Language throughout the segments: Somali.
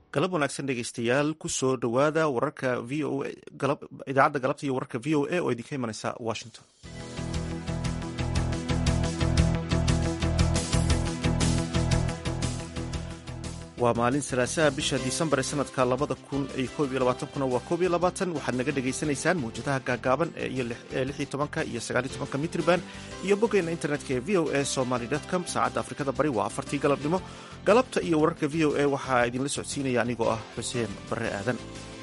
galab wanaagsan dhegeystayaal kusoo dhowaada wararka v o idaacadda galabta iyo wararka v o a oo idinka imaneysa washington waa maalin salaasaha bisha disembar ee sanadka labada kun iyo koob iyo labaatankuna waa koob iyo labaatan waxaad naga dhagaysanaysaan mawjadaha gaagaaban ee lix iyo tobanka iyo sagaal iyo tobanka mitriban iyo boggeena internetka ee v o a somaly com saacadda afrikada bari waa afartii galabnimo galabta iyo wararka v o a waxaa idinla socodsiinaya anigoo ah xuseen barre aadan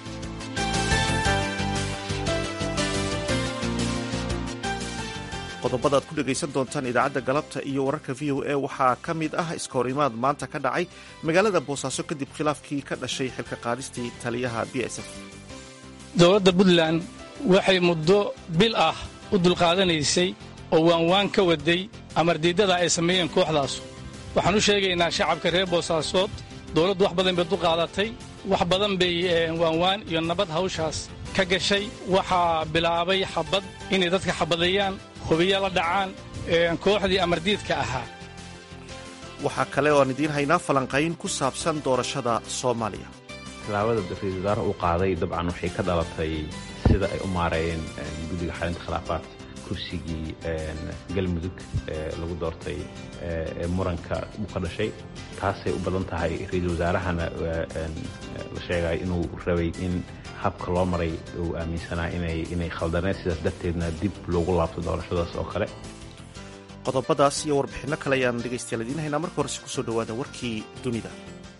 qodobada aad ku dhegaysan doontaan idaacadda galabta iyo wararka v o a waxaa ka mid ah iskahorimaad maanta ka dhacay magaalada boosaaso kadib khilaafkii ka dhashay xilka qaadistii taliyaha b s f dowladda puntland waxay muddo bil ah u dulqaadanaysay oo waanwaan ka waday amardiiddada ay sameeyeen kooxdaasu waxaan u sheegaynaa shacabka reer boosaasood dowladdu wax badan bay dulqaadatay wax badan bay waanwaan iyo nabad hawshaas ka gashay waxaa bilaabay xabad inay dadka xabadeeyaan hubiya la dhacaan kooxdii amardiidka ahaa waxaa kale oo aan idiin haynaa falanqayn ku saabsan doorashada soomaaliya tilaabada ra-iisul wasaare uu qaaday dabcan waxay ka dhalatay sida ay u maareeyeen guddiga xalinta khilaafaadka kursigii galmudug ee lagu doortay ee muranka uu ka dhashay taasay u badan tahay ra-iisul wasaarahana la sheegay inuu rabay in habka loo maray uu aaminsanaa inay khaldaneen sidaas darteedna dib loogu laabto doorashadaas oo kale qodobadaas iyo warbixinno kale ayaan dhegaystayaal idiin haynaa marka horese kusoo dhowaada warkii dunida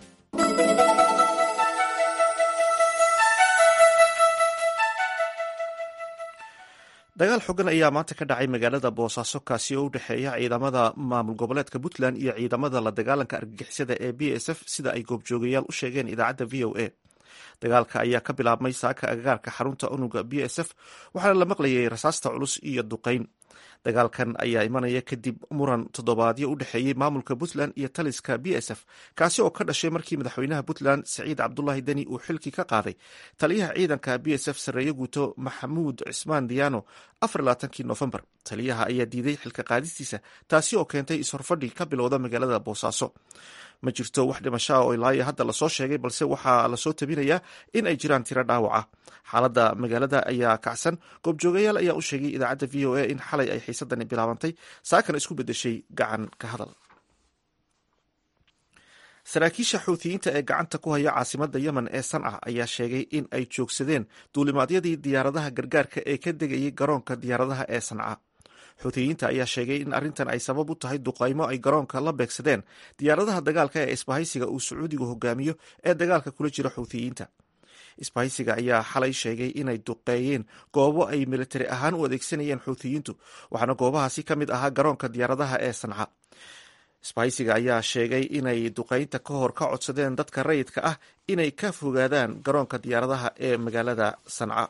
dagaal xogan ayaa maanta ka dhacay magaalada boosaaso kaasi oo u dhexeeya ciidamada maamul goboleedka puntland iyo ciidamada la dagaalanka argagixisada ee b s f sida ay goobjoogayaal u sheegeen idaacadda v o a dagaalka ayaa ka bilaabmay saaka agagaarka xarunta unuga b s f waxaana la maqlayay rasaasta culus iyo duqayn dagaalkan ayaa imanaya kadib muran toddobaadyo u dhexeeyey maamulka puntland iyo taliska b s f kaasi oo ka dhashay markii madaxweynaha puntland siciid cabdulaahi deni uu xilkii ka qaaday taliyaha ciidanka b s f sarreeye guuto maxamuud cismaan diyaano afarlaatankii nofembar taliyaha ayaa diiday xilka qaadistiisa taasi oo keentay ishorfadhi ka bilowda magaalada boosaaso ma jirto wax dhimashaa oo ilaayo hadda lasoo sheegay balse waxaa lasoo tabinayaa in ay jiraan tiro dhaawaca xaaladda magaalada ayaa kacsan goobjoogayaal ayaa u sheegay idaacadda v o a in xalay ay xiisadani bilaabantay saakana isku bedeshay gacan ka hadal saraakiisha xuutiyiinta ee gacanta ku haya caasimada yemen ee sanca ayaa sheegay in ay joogsadeen duulimaadyadii diyaaradaha gargaarka ee ka degayay garoonka diyaaradaha ee sanca xuutiyiinta ayaa sheegay in arrintan ay sabab u tahay duqaymo ay garoonka la beegsadeen diyaaradaha dagaalka ee isbahaysiga uu sacuudigu hogaamiyo ee dagaalka kula jira xuutiyiinta isbahaysiga ayaa xalay sheegay inay duqeeyeen goobo ay militari ahaan u adeegsanayeen xuutiyiintu waxaana goobahaasi ka mid ahaa garoonka diyaaradaha ee sanca isbahaysiga ayaa sheegay inay duqeynta ka hor ka codsadeen dadka rayidka ah inay ka fogaadaan garoonka diyaaradaha ee magaalada sanca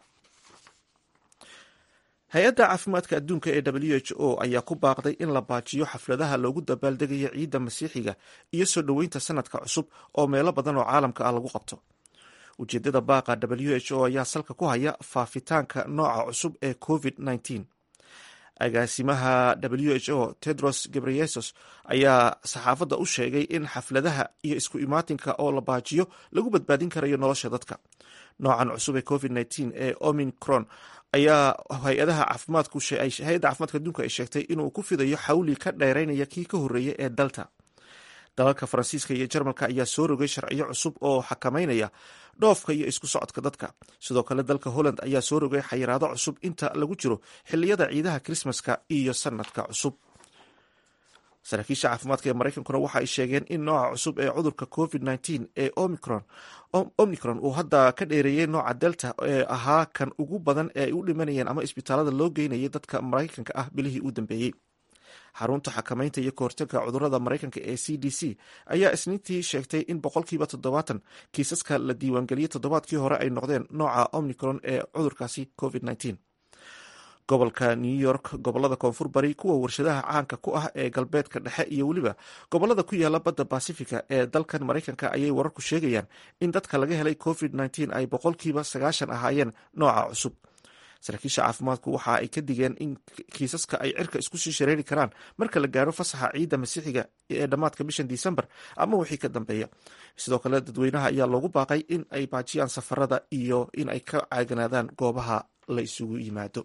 hay-adda caafimaadka adduunka ee w h o ayaa ku baaqday in la baajiyo xafladaha loogu dabaaldegayo ciidda masiixiga iyo soo dhoweynta sanadka cusub oo meelo badan oo caalamka ah lagu qabto ujeedada baaqa w h o ayaa salka ku haya faafitaanka nooca cusub ee covid -19 agaasimaha w h o tedros gebreyesus ayaa saxaafadda u sheegay in xafladaha iyo isku imaatinka oo la baajiyo lagu badbaadin karayo nolosha dadka noocan cusub ee covid -19 ee omicron ayaa hay-adaha caafimaadku hay-adda caafimaadka adduunka ay sheegtay inuu ku fidayo xawli ka dheeraynaya kii ka horreeyay ee dalta dalalka faransiiska iyo jarmalka ayaa soo rogay sharciyo cusub oo xakameynaya dhoofka iyo isku socodka dadka sidoo kale dalka holland ayaa soo rogay xayiraado cusub inta lagu jiro xiliyada ciidaha krismaska iyo sanadka cusub saraakiisha caafimaadka ee maraykankuna waxa ay sheegeen in nooca cusub ee cudurka covid -19 ee omicron omicron uu hadda ka dheereeyey nooca delta ee ahaa kan ugu badan ee ay u dhimanayeen ama isbitaalada loo geynayay dadka maraykanka ah bilihii u dambeeyey xarunta xakamaynta iyo kahortaga cudurada maraykanka ee c d c ayaa isniintii sheegtay in boqolkiiba toddobaatan kiisaska la diiwaangeliyey toddobaadkii hore ay noqdeen nooca omicron ee cudurkaasi covid -19 gobolka new york gobolada koonfur bari kuwa warshadaha caanka ku ah ee galbeedka dhexe iyo weliba gobolada ku yaala badda basifica ee dalkan maraykanka ayay wararku sheegayaan in dadka laga helay covid -19 ay boqolkiiba sagaashan ahaayeen nooca cusub saraakiisha caafimaadku waxa ay ka digeen in kiisaska ay cirka isku sii shareeri karaan marka la gaaro fasaxa ciidda masiixiga ee dhammaadka bishan disembar ama wixii ka dambeeya sidoo kale dadweynaha ayaa loogu baaqay in ay baajiyaan safarada iyo in ay ka caaganaadaan goobaha la isugu yimaado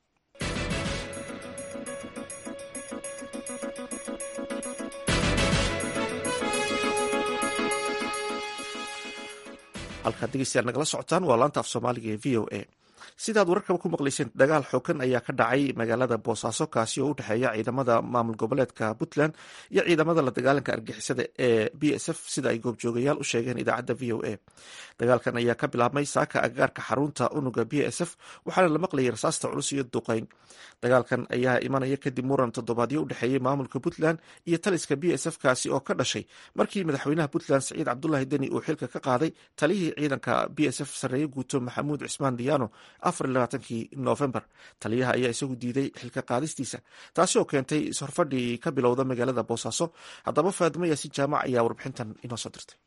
halkaad dhegeystayaal nagala socotaan waa laanta af soomaaliga ee v o a sidaad wararkaba ku maqlayseen dagaal xoogan ayaa ka dhacay magaalada boosaaso kaasi oo u dhexeeya ciidamada maamul goboleedka puntland iyo ciidamada la dagaalanka argixisada ee b s f sida ay goobjoogayaal u sheegeen idaacadda v o a dagaalkan ayaa ka bilaabmay saaka agagaarka xarunta unuga b s f waxaana la maqlayay rasaasta culus iyo duqeyn dagaalkan ayaa imanaya kadib muran toddobaadyo u dhexeeyey maamulka puntland iyo taliska b s f kaasi oo ka dhashay markii madaxweynaha puntland saciid cabdulaahi deni uu xilka ka qaaday taliyihii ciidanka b s f sarreeye guuto maxamuud cismaan diyaano afarlabaatankii noofembar taliyaha ayaa isagu diiday xilka qaadistiisa taasi oo keentay ishorfadhii ka bilowda magaalada boosaaso haddaba faadimo yaasin jaamac ayaa warbixintan inoo soo dirtay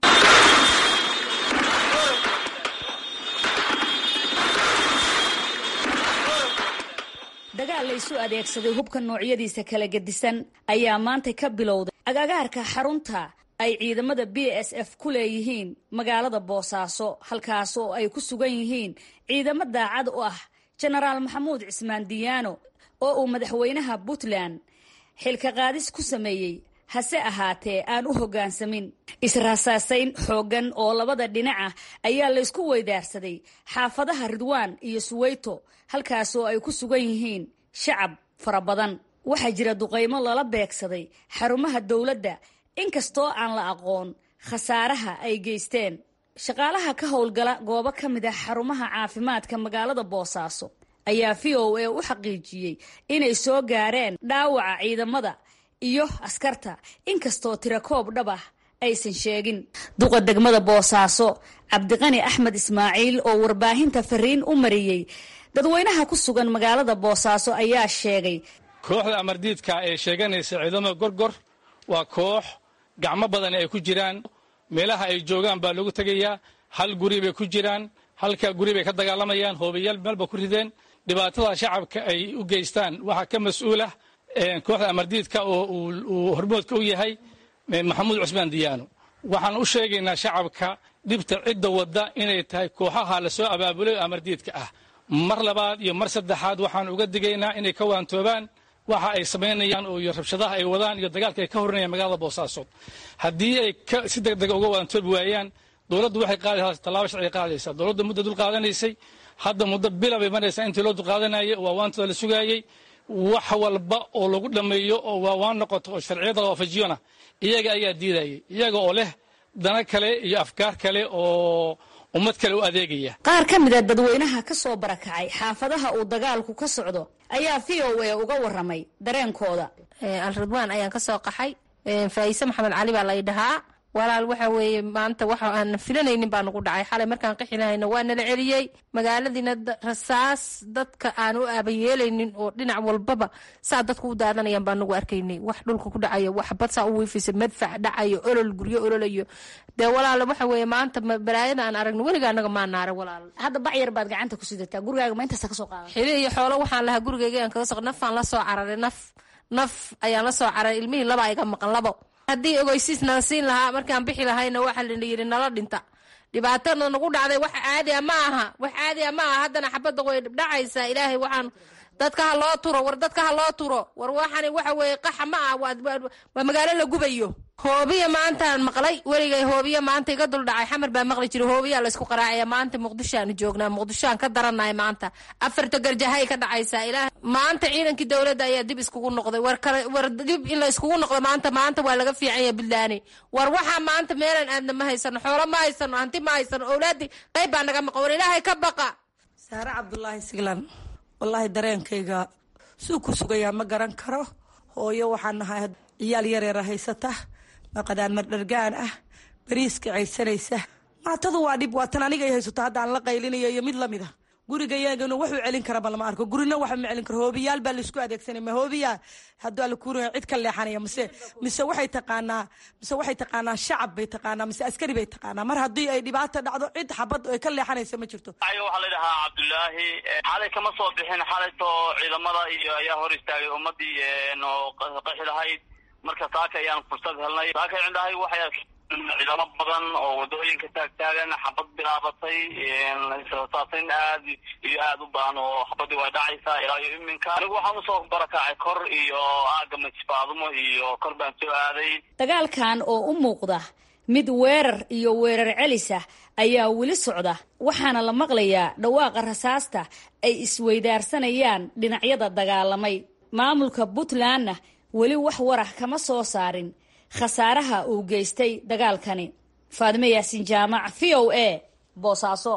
dagaal la isu adeegsaday hubka noocyadiisa kala gedisan ayaa maanta ka bilowday agagaarka xarunta ay ciidamada b s f ku leeyihiin magaalada boosaaso halkaas oo ay ku sugan yihiin ciidamo daacad u ah jenaraal maxamuud cismaan diyaano oo uu madaxweynaha puntland xilka qaadis ku sameeyey hase ahaatee aan u hoggaansamin israasaasayn xooggan oo labada dhinac ah ayaa laysku weydaarsaday xaafadaha ridwaan iyo suweyto halkaas oo ay ku sugan yihiin shacab fara badan waxaa jira duqaymo lala beegsaday xarumaha dowladda inkastoo aan la aqoon khasaaraha ay geysteen shaqaalaha ka howlgala goobo ka mid ah xarumaha caafimaadka magaalada boosaaso ayaa v o a u xaqiijiyey inay soo gaareen dhaawaca ciidamada iyo askarta inkastoo tirakoob dhab ah aysan sheegin duqa degmada boosaaso cabdiqani axmed ismaaciil oo warbaahinta fariin u mariyey dadweynaha ku sugan magaalada boosaaso ayaa sheegay kooxda amardiidka ee sheeganaysa ciidamada gorgor waa koox gacmo badan ay ku jiraan meelaha ay joogaan baa lagu tegayaa hal guri bay ku jiraan halka guri bay ka dagaalamayaan hoobayaal meelba ku rideen dhibaatada shacabka ay u geystaan waxaa ka mas-uulah kooxda amardiidka oo uu hormoodka u yahay maxamuud cusmaan diyaano waxaan u sheegaynaa shacabka dhibta cidda wadda inay tahay kooxaha lasoo abaabulay oo amardiidka ah mar labaad iyo mar saddexaad waxaan uga digaynaa inay ka waantoobaan waxa ay samaynayaan iyo rabshadaha ay wadaan iyo dagaalka ay ka horinayaan magaalada boosaaso haddii ay si deg dega uga waantoobi waayaan dowladdu waxay qaadaysaa tallaabo sharciga qaadaysaa dowladda muddo dul qaadanaysay hadda muddo bila bay maraysaa intii loo dulqaadanayay oo waawaantooda la sugaayey wax walba oo lagu dhammeeyo oo waawaan noqoto oo sharciyada la waafajiyona iyaga ayaa diidayay iyaga oo leh dana kale iyo afkaar kale oo ummad kale u adeegaya qaar ka mid a dadweynaha ka soo barakacay xaafadaha uu dagaalku ka socdo ayaa v o a uga waramay dareenkooda alridwaan ayaan ka soo qaxay faayise maxamed cali baa lay dhahaa walaal waxa weeye maanta waxa aan filanaynin baa nagu dhacay xalay markaan qixi lahayna waa nala celiyey magaaladiina rasaas dadka aan u aabayeelaynin oo dhinac walbaba saa dadku u daadanayaan baa nagu arkaynay wax dhulka ku dhacayo wax bad saa u wiifisa madfac dhacayo olol guryo ololayo dee walaal waxa weeye maanta balaayada aan aragno weliga anaga maa naara walaal hadda bacyar baad gacanta ku sidataa gurigaaga ma intaasa ka soo qaada xili iyo xoolo waxaan lahaa gurigayga aan kaga soq nafaan la soo cararay naf naf ayaan la soo cararay ilmihii laba iga maqan labo haddii ogeysiis nala siin lahaa markaan bixi lahayna waxa la yidhi nala dhinta dhibaatada nagu dhacday wax caadi a ma aha wax caadi a ma aha haddana xabadda way dhacaysaa ilaahay waxaan dadka ha loo turo war dadka ha loo turo war waxani waxa weeye qaxa ma ah waa magaalo la gubayo hoobiya maantaan maqlay weligay hoobiya maanta iga dul dhacay xamar baa maqli jiray hoobiyaa laysku qaraacaya maanta muqdishoaanu joognaa muqdishoaan ka darannahay maanta afarta garjahay ka dhacaysaa ilaah maanta ciidankii dowladda ayaa dib iskugu noqday war kale war dib in la iskugu noqdo maanta maanta waa laga fiican yahay buntlaani war waxaa maanta meelaan aadna ma haysano xoolo ma haysano hanti ma haysano owlaadii qayb baa naga maqan war ilaahay ka baqa saare cabdulaahi siglan wallaahi dareenkayga suu ku sugayaa ma garan karo hooyo waxaan nahay ciyaal yareera haysata maqadaan mardhargaan ah bariiska caysanaysa maatadu waa dhib waatan aniga ay haysato haddaan la qaylinayo iyo mid lamid a gurigayagana wuxuu celin karaba lama arko gurina waxa ma celin karo hoobiyaal baa laisku adeegsanay ma hoobiyaa hadduu alla kuuraya cid ka leexanaya mise mise waxay taqaanaa mise waxay taqaanaa shacab bay taqaanaa mise askari bay taqaanaa mar haddii ay dhibaata dhacdo cid xabad ay ka leexanaysa ma jirto waxaa la dhahaa cabdulaahi xalay kama soo bixin xalaytoo ciidamada iyo ayaa hor istaagay ummadii oo qaxi lahayd marka saaka ayaan fursad helnay saaka cindhahay waxay ciidamo badan oo wadooyinka taagtaagan xabad bilaabatay saasin aad iyo aad u badan oo xabadii way dhacaysaa ilaa iyo iminka anigu waxaan usoo barakacay kor iyo aaga majfaadumo iyo kor baan soo aaday dagaalkan oo u muuqda mid weerar iyo weerar celis ah ayaa weli socda waxaana la maqlayaa dhawaaqa rasaasta ay isweydaarsanayaan dhinacyada dagaalamay maamulka puntlandna weli wax warah kama soo saarin khasaaraha uu geystay dagaalkani faadime yaasin jaamac v o a boosaaso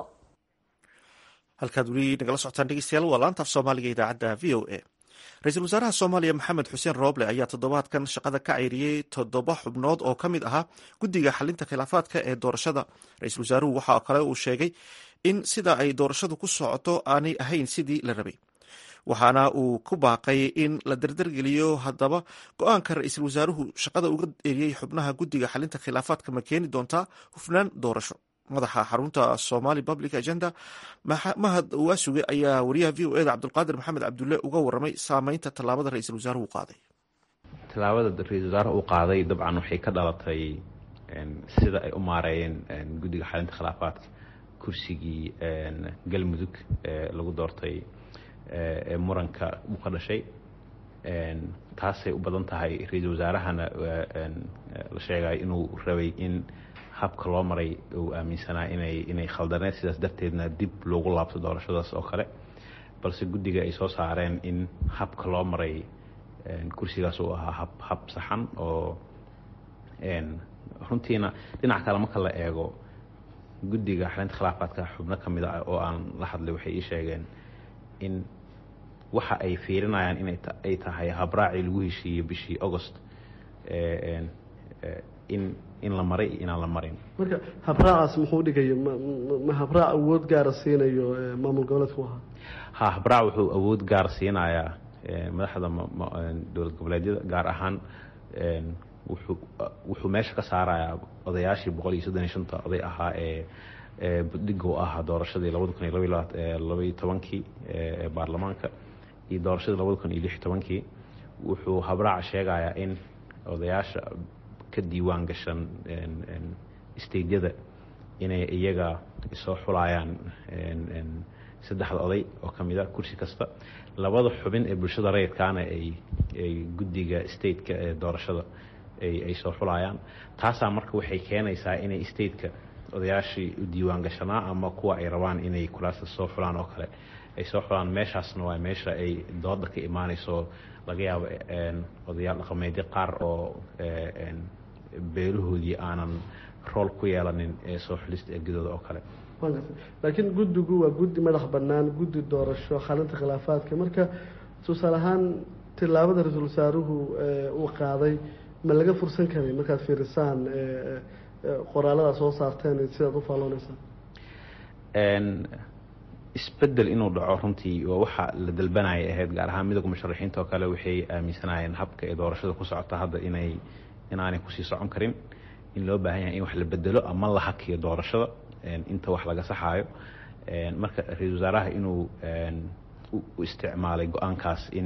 halkaad weli nagala socotaan dhegeystayaal waa laantaaf soomaaliga idaacadda v o a ra-iisul wasaaraha soomaaliya maxamed xuseen rooble ayaa toddobaadkan shaqada ka ceyriyey toddoba xubnood oo ka mid ahaa guddiga xalinta khilaafaadka ee doorashada ra-iisul wasaaruhu waxa kale uu sheegay in sida ay doorashadu ku socoto aanay ahayn sidii la rabay waxaana uu ku baaqay in la dardargeliyo haddaba go-aanka ra-iisul wasaaruhu shaqada uga eriyey xubnaha guddiga xalinta khilaafaadka ma keeni doontaa hufnaan doorasho madaxa xarunta somali public agenda mahad waasuge ayaa wariyaha v o eda cabdulqaadir maxamed cabdulle uga waramay saameynta tallaabada ra-iisul wasaaruhu qaaday tallaabada ra-iisul wasaaraha uu qaaday dabcan waxay ka dhalatay sida ay u maareeyeen guddiga xalinta khilaafaadka kursigii galmudug ee lagu doortay ee muranka uu ka dhashay taasay u badan tahay ra-iisul wasaarahana la sheegay inuu rabay in habka loo maray uu aaminsanaa inay inay khaldaneed sidaas darteedna dib loogu laabto doorashadaas oo kale balse guddiga ay soo saareen in habka loo maray kursigaas uu ahaa hab hab saxan oo runtiina dhinac kale marka la eego guddiga xalinta khilaafaadka xubno ka mid ah oo aan la hadlay waxay ii sheegeen in waxa ay fiirinayaan in ay tahay habraacii lagu heshiiyey bishii agost in in la maray iyo inaan la marin marka habraacaas muxuu dhigayo ma habraac awood gaara siinayo maamul goboleedku ahaa ha habraac wuxuu awood gaar siinayaa madaxda dowlad goboleedyada gaar ahaan wuxuu wuxuu meesha ka saarayaa odayaashii boqol iyo soddon iyo shanta oday ahaa ee budhiga u ahaa doorashadii labada kun iyo labaiyo tobankii ee baarlamaanka iyo doorashadii labada kun iyo lix iyo tobankii wuxuu habraaca sheegayaa in odayaasha ka diiwaan gashan steydyada inay iyaga soo xulayaan saddexda oday oo ka mid a kursi kasta labada xubin ee bulshada rayidkaana ay ay guddiga stateka ee doorashada ay soo xulayaan taasaa marka waxay keenaysaa inay stateka odayaashii u diiwaan gashanaa ama kuwa ay rabaan inay kulaasta soo xulaan oo kale ay soo xulaan meeshaasna waa meesha ay dooda ka imaanayso laga yaabo odayaal dhaqameedyo qaar oo beelahoodii aanan rool ku yeelanin ee soo xulista ergadooda oo kale laakiin guddigu waa guddi madax bannaan guddi doorasho xalinta khilaafaadka marka tusaale ahaan tillaabada ra-iisul wasaaruhu uu qaaday ma laga fursan karay markaad fiirisaan qoraalada soo saarteen sidaad u faallooneysaan isbedel inuu dhaco runtii waa waxa la dalbanaya ahayd gaar ahaan midowga musharaxiinta oo kale waxay aaminsanaayeen habka ee doorashada ku socota hadda inay inaanay kusii socon karin in loo baahan yahay in wax la bedelo ama la hakiyo doorashada inta wax laga saxaayo marka ra-iisul wasaaraha inuu u isticmaalay go-aankaas in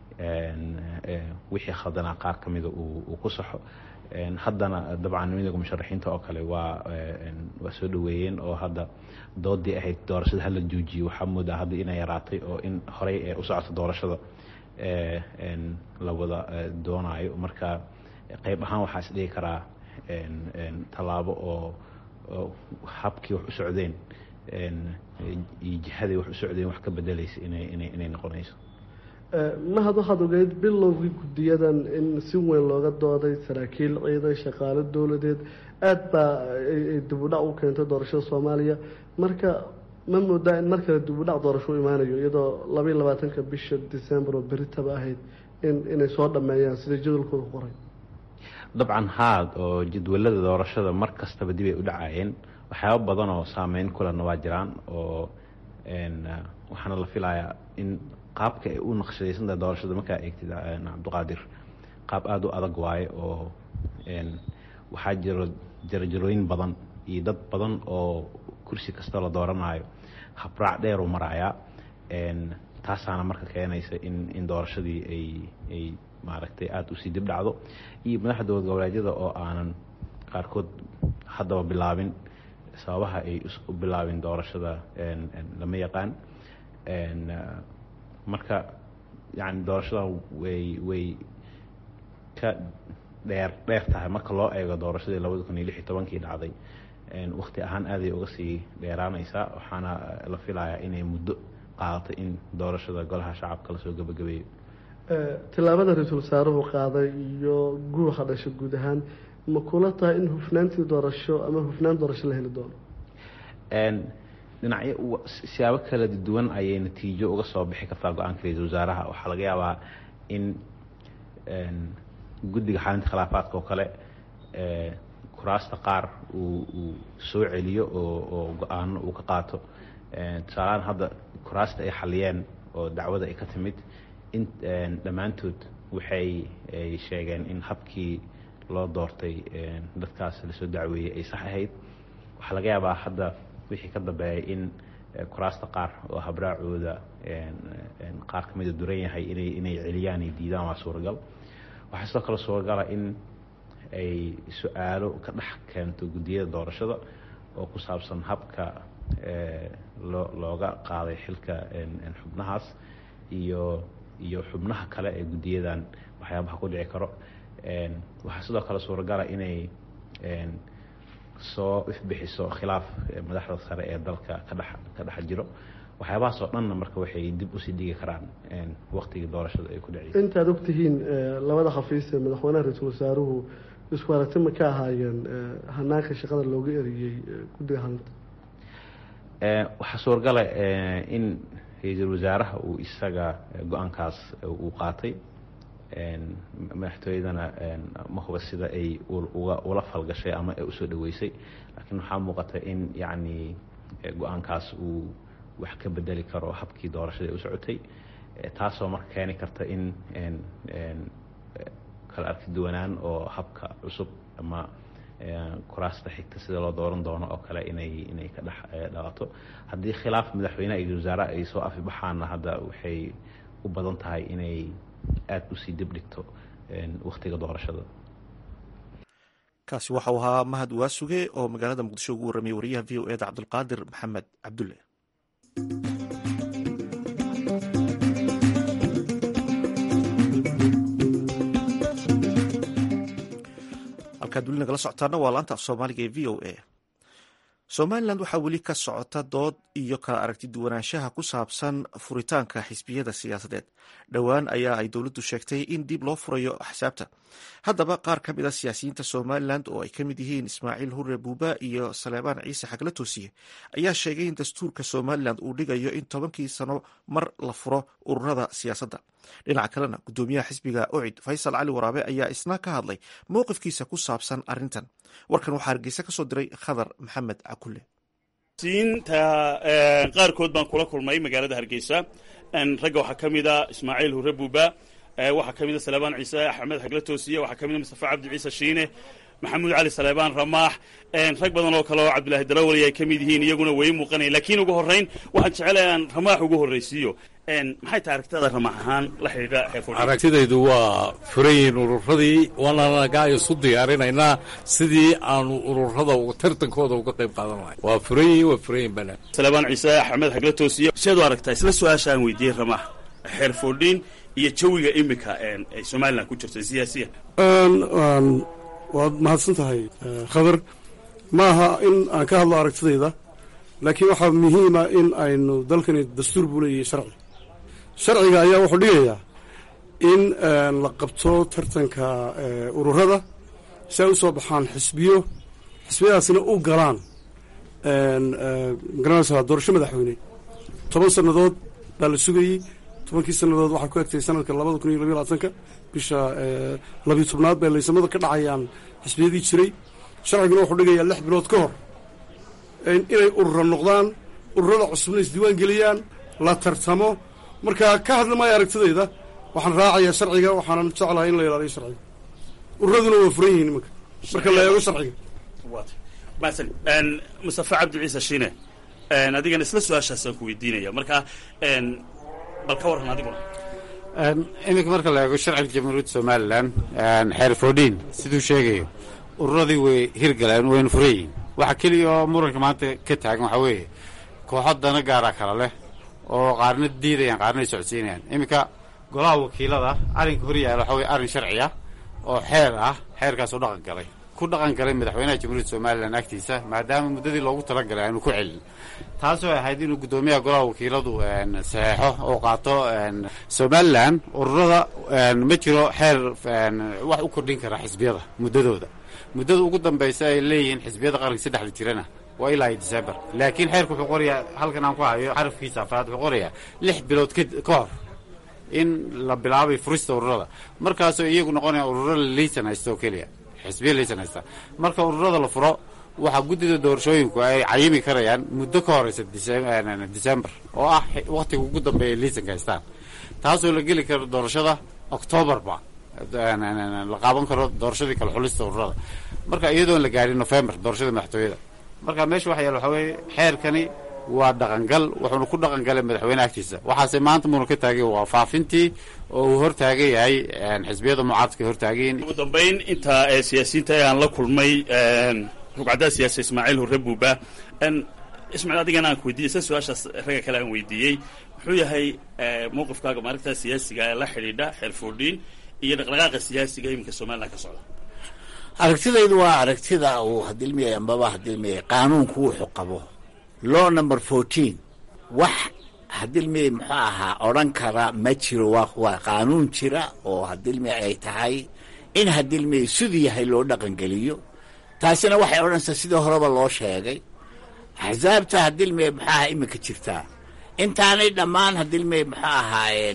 wixii khaldanaa qaar ka mida uu ku saxo haddana dabcan midowga musharaxiinta oo kale waa waa soo dhaweeyeen oo hadda doodii ahayd doorashada hala joojiyo waxaa moodaa hadda inay yaraatay oo in horey ee u socoto doorashada la wada doonaayo marka qayb ahaan waxaa is dhigi karaa tallaabo oo habkii wax u socdeen iyo jihaday wax u socdeen wax ka bedelaysa inay inay inay noqonayso mahad waxaad ogeyd bilowgii guddiyadan in si weyn looga dooday saraakiil ciidan shaqaalo dowladeed aada baa ay dibudhac u keentay doorashada soomaaliya marka ma moodaa in mar kale dibudhac doorasho u imaanayo iyadoo labaiyo labaatanka bisha december oo beritaba ahayd in inay soo dhameeyaan sida jadwalkooda qoray dabcan haad oo jadwalada doorashada mar kastaba dib ay u dhacayeen waxyaaba badan oo saameyn kulena waa jiraan oo waxaana la filayaa in qaabka ay u naqshadaysantahay doorashada markaa eegtid cabdiqaadir qaab aada u adag waaye oo waxaa jiro jarajarooyin badan iyo dad badan oo kursi kasta la dooranayo habraac dheer u marayaa taasaana marka keenaysa in in doorashadii ay ay maaragtay aada usii dib dhacdo iyo madaxda dowlad goboleedyada oo aanan qaarkood haddaba bilaabin sababaha ay u bilaabin doorashada lama yaqaan marka yani doorashada way way ka dheer dheer tahay marka loo eego doorashadii labada kun iyo lix iyo tobankii dhacday wakti ahaan aaday uga sii dheeraanaysaa waxaana la filayaa inay muddo qaadatay in doorashada golaha shacabka lasoo gebagabeeyo tillaabada ra-iisul wasaaruhu qaaday iyo guuxa dhasha guud ahaan ma kula tahay in hufnaantii doorasho ama hufnaan doorasho la heli doono dhinacyo siyaabo kala duwan ayay natiijo uga soo bixi kartaa go-aanka ra-iisul wasaaraha waxaa laga yaabaa in guddiga xalinta khilaafaadka oo kale kuraasta qaar uu uu soo celiyo oo oo go-aano uu ka qaato tusaalahaan hadda kuraasta ay xaliyeen oo dacwada ay ka timid in dhammaantood waxay ay sheegeen in habkii loo doortay dadkaas lasoo dacweeyey ay sax ahayd waxaa laga yaabaa hadda wixii ka dambeeyay in kuraasta qaar oo habraacooda qaar ka mida duran yahay inay inay celiyaan ay diidaan waa suuragal waxaa sidoo kale suuragala in ay su-aalo ka dhex keento guddiyada doorashada oo ku saabsan habka loo looga qaaday xilka xubnahaas iyo iyo xubnaha kale ee guddiyadan waxyaabaha ku dhici karo waxaa sidoo kale suuragala inay soo ifbixiso khilaaf madaxda sare ee dalka ka dhex ka dhex jiro waxyaabahaas oo dhanna marka waxay dib usii dhigi karaan waktigii doorashada ay ku dhaciyay intaad ogtihiin labada xafiis ee madaxweynaha ra-iisul wasaaruhu isku aragti ma ka ahaayeen hanaanka shaqada looga eriyey guddiga halinta waxaa suuragala in ra-iisul wasaaraha uu isaga go-aankaas uu qaatay madaxtooyadana ma huba sida ay uga ula falgashay ama ay usoo dhaweysay laakiin waxaa muuqata in yacni go-aankaas uu wax ka bedeli karo habkii doorashada ay u socotay taasoo marka keeni karta in kala arki duwanaan oo habka cusub ama kuraasta xigta sida loo dooran doono oo kale inay inay ka dhex dhalato haddii khilaaf madaxweyneha iyo wasaare ay soo afibaxaanna hadda waxay u badan tahay inay aada usii dib dhigto waktiga doorashada kaasi waxau ahaa mahad waasuge oo magaalada muqdisho ugu warramiyay wariyaha v o eda cabdulqaadir maxamed cabdulle halkaad weli nagala socotaana waa laanta af soomaaliga ee v o a somalilan waxaa weli ka socota dood iyo kala aragti duwanaanshaha ku saabsan furitaanka xisbiyada siyaasadeed dhowaan ayaa ay dowladdu sheegtay in dib loo furayo axsaabta haddaba qaar ka mid a siyaasiyiinta somalilan oo ay ka mid yihiin ismaaciil hurre buuba iyo saleebaan ciise xagla toosiye ayaa sheegay in dastuurka somalilan uu dhigayo in tobankii sano mar la furo ururada siyaasadda dhinaca kalena guddoomiyaha xisbiga ocid faysal cali waraabe ayaa isna ka hadlay mowqifkiisa ku saabsan arrintan warkan waxaa hargeysa ka soo diray khadar maxamed cakulle siinta qaarkood baan kula kulmay magaalada hargeysa ragga waxaa ka mid a ismaaciil hurre buuba waxaa ka mid a saleebaan ciise axmed xagla toosiye waxaa ka mid a mustafa cabdi ciise shiine maxamuud cali saleebaan ramaax rag badan oo kale oo cabdilaahi dalawali ay ka mid yihiin iyaguna way muuqanaya lakiin ugu horrayn waxaan jecelahay aan ramaax ugu horraysiiyo maxay tahay aragtidaada ramaax ahaan la xidhiidha aragtidaydu waa furayin ururadii waananaga isu diyaarinaynaa sidii aanu ururada tartankooda uga qayb qaadan lahay waa furayin waa furayin bana saleebaan ciise axmed xagla toosiye seed u aragtaa isla su-aasha aan weydiiyey ramaax xeer foodhiin iyo jawiga imika ay somalilan ku jirto siyaasiyan waad mahadsan tahay khadar ma aha in aan ka hadlo aragtidayda laakiin waxaa muhiima in aynu dalkani dastuur buu leeyahay sharci sharciga ayaa wuxuu dhigayaa in la qabto tartanka ururada si ay u soo baxaan xisbiyo xisbiyadaasina u galaan magaranaysaa doorasho madaxweyne toban sannadood baa la sugayey tobankii sannadood waxaa ku egtay sanadka labada kun iyo labiyo labaatanka bisha labiyo tobnaad bay laysamada ka dhacayaan xisbiyadii jiray sharciguna wuxuu dhigayaa lix bilood ka hor inay urura noqdaan ururada cusubna isdiiwaan geliyaan la tartamo marka ka hadli maayo aragtidayda waxaan raacayaa sharciga waxaanan jeclahay in la ilaaliyo sharciga ururaduna waa furan yihiin imanka marka la eego sharciga masan mustafa cabdi ciise shiine adigana isla su-aashaasaan ku weydiinaya marka bal ka warran adiguna iminka marka la eego sharciga jamhuuriyadda somalilan xeer foodhiin siduu sheegayo ururadii way hirgaleen wayna furan yihiin waxa keliya oo muranka maanta ka taagan waxaa weeye kooxo dana gaaraa kala leh oo qaarna diidayaan qaarna ay socodsiinayaan iminka golaha wakiilada arrinka hor yaala waxaa weye arrin sharci ah oo xeer ah xeerkaasoo dhaqan galay ku dhaqan galay madaxweynaha jamhuuriyadda somalilan agtiisa maadaama muddadii loogu talagalay aanu ku celin taasoo ahayd inuu guddoomiyaha golaha wakiiladu saxeexo oo qaato somalilan ururada ma jiro xeer wax u kordhin kara xisbiyada muddadooda muddada ugu dambaysa ay leeyihiin xisbiyada qaranka saddexda jirana waa ilaa iyo december laakiin xeerku wuxuu qorayaa halkan aan ku hayo xarafkiisa afraad wuxuu qorayaa lix bilood ka hor in la bilaabay furista ururada markaasoo iyagu noqonaya ururo laysan haysta oo keliya xisbiya laysan haysta marka ururada la furo waxaa guddida doorashooyinku ay cayimi karayaan muddo ka horeysa december oo ah waktiga ugu dambeeya laysanka haystaan taasoo la geli karo doorashada octoobarba la qaaban karo doorashadii kale xulista ururada marka iyadoon la gaarin november doorashada madaxtooyada marka meesha waxa yaal waxaa weeye xeerkani waa dhaqangal wuxuuna ku dhaqan galay madaxweyne agtiisa waxaase maanta muuna ka taagay waa faafintii oo uu hortaagan yahay xisbiyada mucaaradka hortaagayin ugu dambayn inta siyaasiyiinta aan la kulmay rugcadda siyaasi ismaaciil hurre buuba ismaaciil adigana aan ku weydiiyey sa su-aashaas ragga kale aan weydiiyey muxuu yahay mowqifkaaga maalinta siyaasiga ee la xidhiidha xeer foodhiin iyo dhaqdhaqaaqa siyaasiga iminka somalilan ka socda aragtidaydu waa aragtida uu hadilmiyay ambaba hadilmiyay qaanuunku wuxuu qabo law number fourteen wax hadilmiyay muxuu ahaa odhan kara ma jiro waa waa qaanuun jira oo hadilmiyay ay tahay in hadilmiyay siduu yahay loo dhaqangeliyo taasina waxay odhanaysaa sidii horeba loo sheegay axsaabta hadilmiyay muxuu ahaa iminka jirtaa intaanay dhammaan hadilmiyay muxuu ahaayeen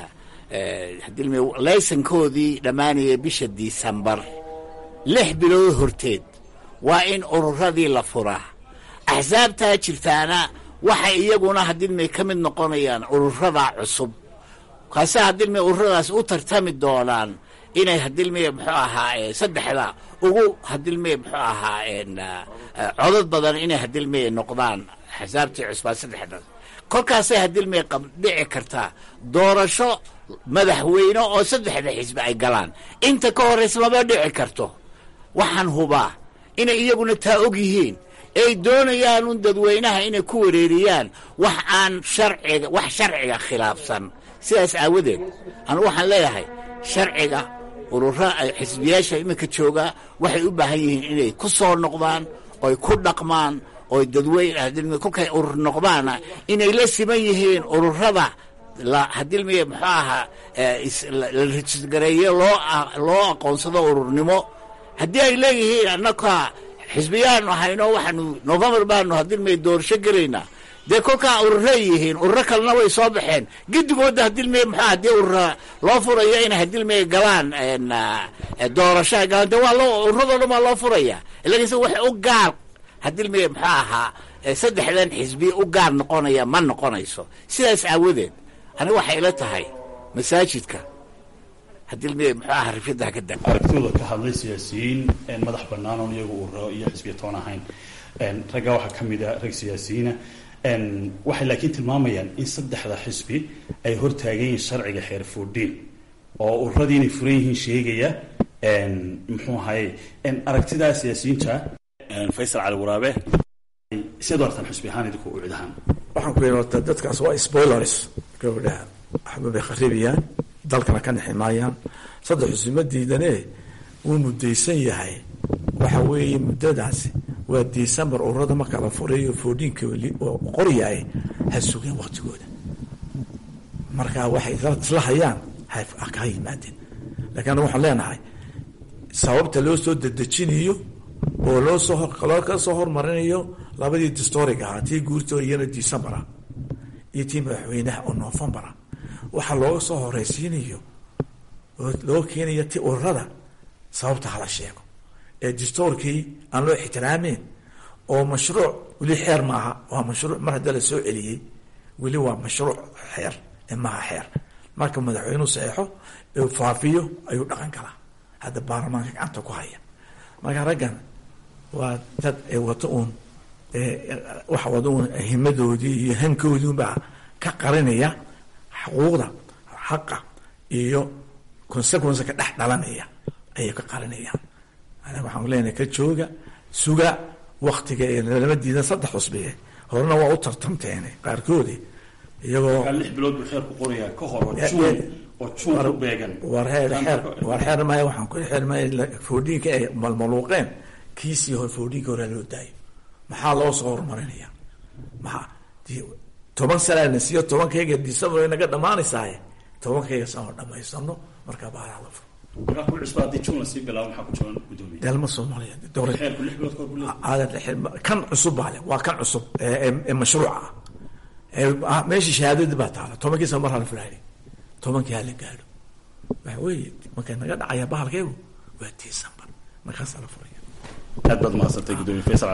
hadilmiyay laysankoodii dhammaanaya bisha disembar lix bilood horteed waa in ururadii la furaa axsaabtaa jirtaana waxay iyaguna hadilmay ka mid noqonayaan ururada cusub kaase hadilmay ururadaas u tartami doonaan inay hadilmay muxuu ahaa saddexda ugu hadilmay muxuu ahaa codod badan inay hadilmay noqdaan axsaabtii cusbaa saddexdaas kolkaasay hadilmay dhici kartaa doorasho madaxweyne oo saddexda xisbi ay galaan inta ka horraysa maba dhici karto waxaan hubaa inay iyaguna taa og yihiin ay doonayaan un dadweynaha inay ku wareeriyaan wax aan sharciga wax sharciga khilaafsan sidaas aawadeed anu waxaan leeyahay sharciga urura xisbiyaasha iminka joogaa waxay u baahan yihiin inay ku soo noqdaan oy ku dhaqmaan oy dadweyne kolkay urur noqdaana inay la siman yihiin ururada hadilmiye muxuu ahaa la rajisgareeyo loo loo aqoonsado ururnimo haddii ay leeyihiin annaka xisbiyaanu hayno waxaanu novembar baanu hadilmay doorasho gelaynaa dee kolkaa ururay yihiin ururo kalena way soo baxeen gidigooda hadilmay muxuu haddii urura loo furayo inay hadilmay galaan doorasho ay galaan dee waa loo ururadoo dhan waa loo furaya lakiinse wax u gaar hadilmay muxuu ahaa saddexdan xisbi u gaar noqonaya ma noqonayso sidaas aawadeed aniga waxay ila tahay masaajidka hadilmay muxuu ahaa rifyadaha ka da aragtidooda ka hadlay siyaasiyiin madax bannaan oon iyagu ururo iyo xisbiya toon ahayn raggaa waxaa ka mid a rag siyaasiyiina waxay laakiin tilmaamayaan in saddexda xisbi ay hortaagan yihiin sharciga xeer foodhiin oo ururadii inay furan yihiin sheegaya muxuu ahaye aragtidaa siyaasiyiinta faysal cali waraabe siad artaan xisbi ahaan idinku ucid ahaan waxaan ku yidhi horta dadkaas waa spoilers gabadhaha waxba bay kharibayaan dalkana ka nexi maayaan saddex xusuma diidane wuu mudaysan yahay waxa weeye muddadaasi waa december ururada marka la furayo foodhiinka oo qoryahay ha sugeen waktigooda marka waxay isla hayaan haka yimaadeen lakin anaga waxaan leenahay sababta loo soo dedejinayo oo loo soo loo ka soo hormarinayo labadii distoric ahaa tii guurto iyana decembera iyo tii madaxweynaha oo novembera waxaa looga soo horeysiinayo oo loo keenaya ti ururada sababta hala sheego ee distorkii aan loo ixtiraameyn oo mashruuc weli xeer maaha waa mashruuc mar haddii la soo celiyey weli waa mashruuc xeer ee maaha xeer marka madaxweynuhu saxeixo ee faafiyo ayuu dhaqan galaa hadda baarlamaanka gacanta ku haya marka raggan waa dad ee wato uun waxa wada uun himadoodii iyo hankoodii unbaa ka qarinaya xuquuqda xaqa iyo consequence ka dhex dhalanaya ayay ka qarinayaan aniga waxaan leenahay ka jooga suga waktiga ee lama diidan saddex cusbiye horena waa u tartamteene qaarkoodi iyagoo lix bilood buu xeer ku qorayaa ka hor oo juun oo juun ku beegan war xeer xeer war xeer maya waxaan ku xeer maya foodhiinka ay malmaluuqeen kiisii hore foodhiinka hore loo daayo maxaa loo soo horumarinaya maxaa toban sanaa na siiyo tobankayga december naga dhamaanaysaaye tobankayga sano dhamaysano markaa baaraha la furo markaa ku cusba haddii juun lasii bilaabo maxaa ku jaban gudoomiye dalma soomaaliya dowlad xeerku lix bilood ka hor buu leeyahay aadan kan cusub baa le waa kan cusub ee mashruuca ah meeshii shahaadadii baa taala tobankii sano mar hala fulaani tobankii hala gaadho waxa weeye markay naga dhacaya bahalkeegu waa december markaasaa la furaya aad baad mahadsantay gudoomiye faysal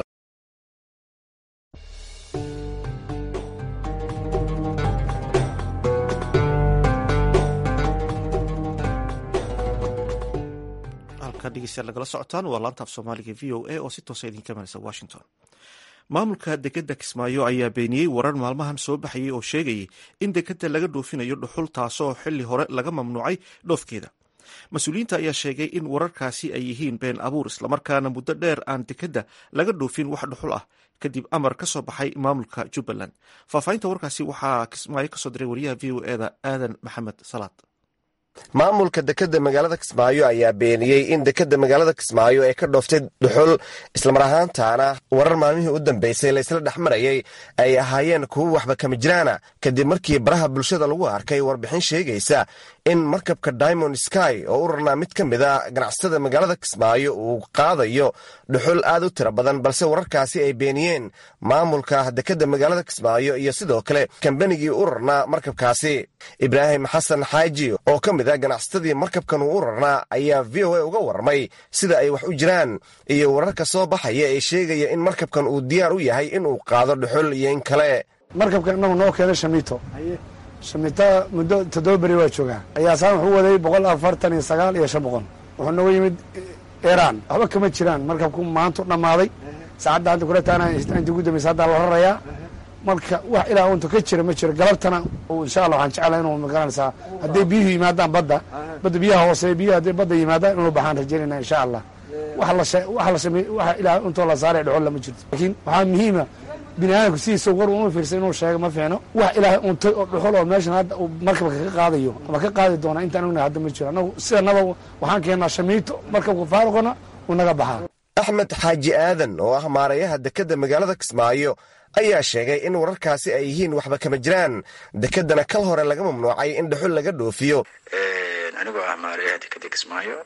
dhegeystayaal nagala socotaan waa laanta af soomaaliga v o a oo si toosa idinka imanaysa washington maamulka dekeda kismaayo ayaa beeniyey warar maalmahan soo baxayay oo sheegayay in dekeda laga dhoofinayo dhuxul taasoo xili hore laga mamnuucay dhoofkeeda mas-uuliyiinta ayaa sheegay in wararkaasi ay yihiin been abuur islamarkaana muddo dheer aan dekeda laga dhoofin wax dhuxul ah kadib amar ka soo baxay maamulka jubbaland faahfaahinta warkaasi waxaa kismaayo kasoo diray wariyaha v o eda aadan maxamed salaad maamulka dekedda magaalada kismaayo ayaa beeniyey in dekedda magaalada kismaayo ay ka dhooftay dhuxul islamar ahaantaana warar maalmihii u dambeysay laysla dhex marayay ay ahaayeen kuwo waxba kama jiraana kadib markii baraha bulshada lagu arkay warbixin sheegaysa in markabka diamond sky oo u rarnaa mid ka mid a ganacsatada magaalada kismaayo uu qaadayo dhuxul aad u tiro badan balse wararkaasi ay beeniyeen maamulka dekedda magaalada kismaayo iyo sidoo kale kambanigii u rarnaa markabkaasi ibraahim xasan xaaji oo ka mid a ganacsatadii markabkan uu u rarnaa ayaa v o a uga warramay sida ay wax u jiraan iyo wararka soo baxaya ee sheegaya in markabkan uu diyaar u yahay inuu qaado dhuxul iyo in kale markabka inagu noo keenay shamiito shamiita muddo toddoba beri waa joogaa ayaasaan wuxuu waday boqol afartan iyo sagaal iyo shan boqol wuxuu nooga yimid iran waxba kama jiraan markabku maantu dhammaaday saacadda hadda kula taana inta ugu dambaysa haddaa la rarayaa marka wax ilaa unta ka jira ma jiro galabtana insha allah waxaan jeclaa inuu magaranaysaa hadday biyuhu yimaadaan badda badda biyaha hoose biyaha hadday badda yimaadaan inuu baxaan rajaynayna insha allah wax la wax la samey waxa ilaa intoo la saaray dhexol lama jirto laakiin waxaa muhiima bini aadamku sidiisa war uma fiirsan inuu sheego ma fiicno wax ilaahay untay oo dhuxul oo meeshan hadda uu markabka ka qaadayo ama ka qaadi doona intaan ognahay hadda ma jiro annagu sidanaba waxaan keennaa shamiito markabka faaruqana uu naga baxaa axmed xaaji aadan oo ah maarayaha dekedda magaalada kismaayo ayaa sheegay in wararkaasi ay yihiin waxba kama jiraan dekedana kal hore laga mamnuucay in dhuxul laga dhoofiyo anigoo ah maarayaha dekeda kismaayo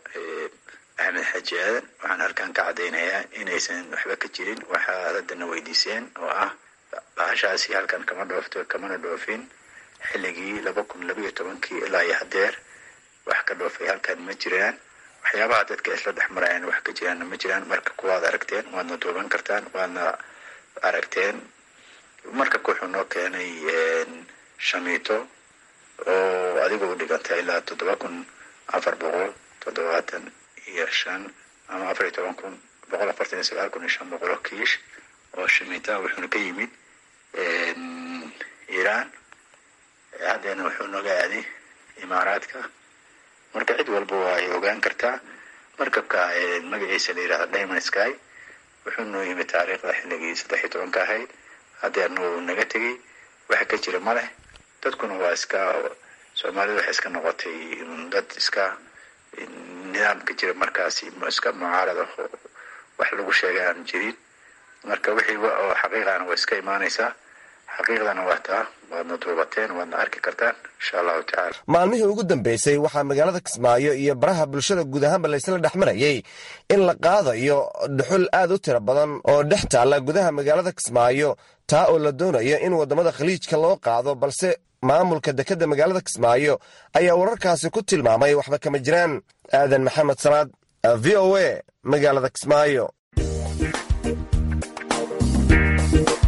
axmed xaaji aadan waxaan halkan ka caddaynayaa inaysan waxba ka jirin waxaad haddana weydiiseen oo ah bahashaasi halkan kama dhoofto kamana dhoofin xilligii laba kun labayo tobankii ilaa iyo hadeer wax ka dhoofay halkan ma jiraan waxyaabaha dadka isla dhex marayaan wax ka jiraanna ma jiraan marka kuwaad aragteen waadna duuban kartaan waadna aragteen markabka wuxuu noo keenay shamiito oo adiga u dhigantay ilaa toddoba kun afar boqol toddobaatan iyo shan ama afar iyo toban kun boqol afartan iyo sagaal kun iyo shan boqol oo kiish oo shamiita wuxuuna ka yimid iiraan haddeena wuxuu nooga aaday imaaraadka marka cid walba waa ay ogaan kartaa markabka magaciisa la yidhahda diamond sky wuxuu noo yimid taariikhda xilligii saddex iyo tobanka ahayd haddeerna wuu naga tegey waxa ka jira ma leh dadkuna waa iska soomaalida waxay iska noqotay dad iska nidaam ka jira markaasi iska mucaarada wax lagu sheegay aan jirin marka wixii oo xaqiiqana waa iska imaanaysaa xaqiiqdana waa taa waadna duubateen waadna arki kartaan insha allahu tacala maalmihii ugu dambeysay waxaa magaalada kismaayo iyo baraha bulshada guud ahaanba laysla dhex marayay in la qaadayo dhuxul aad u tiro badan oo dhex taalla gudaha magaalada kismaayo taa oo la doonayo in waddamada khaliijka loo qaado balse maamulka dekedda magaalada kismaayo ayaa wararkaasi ku tilmaamay waxba kama jiraan aadan maxamed salaad v o a magaalada kismaayo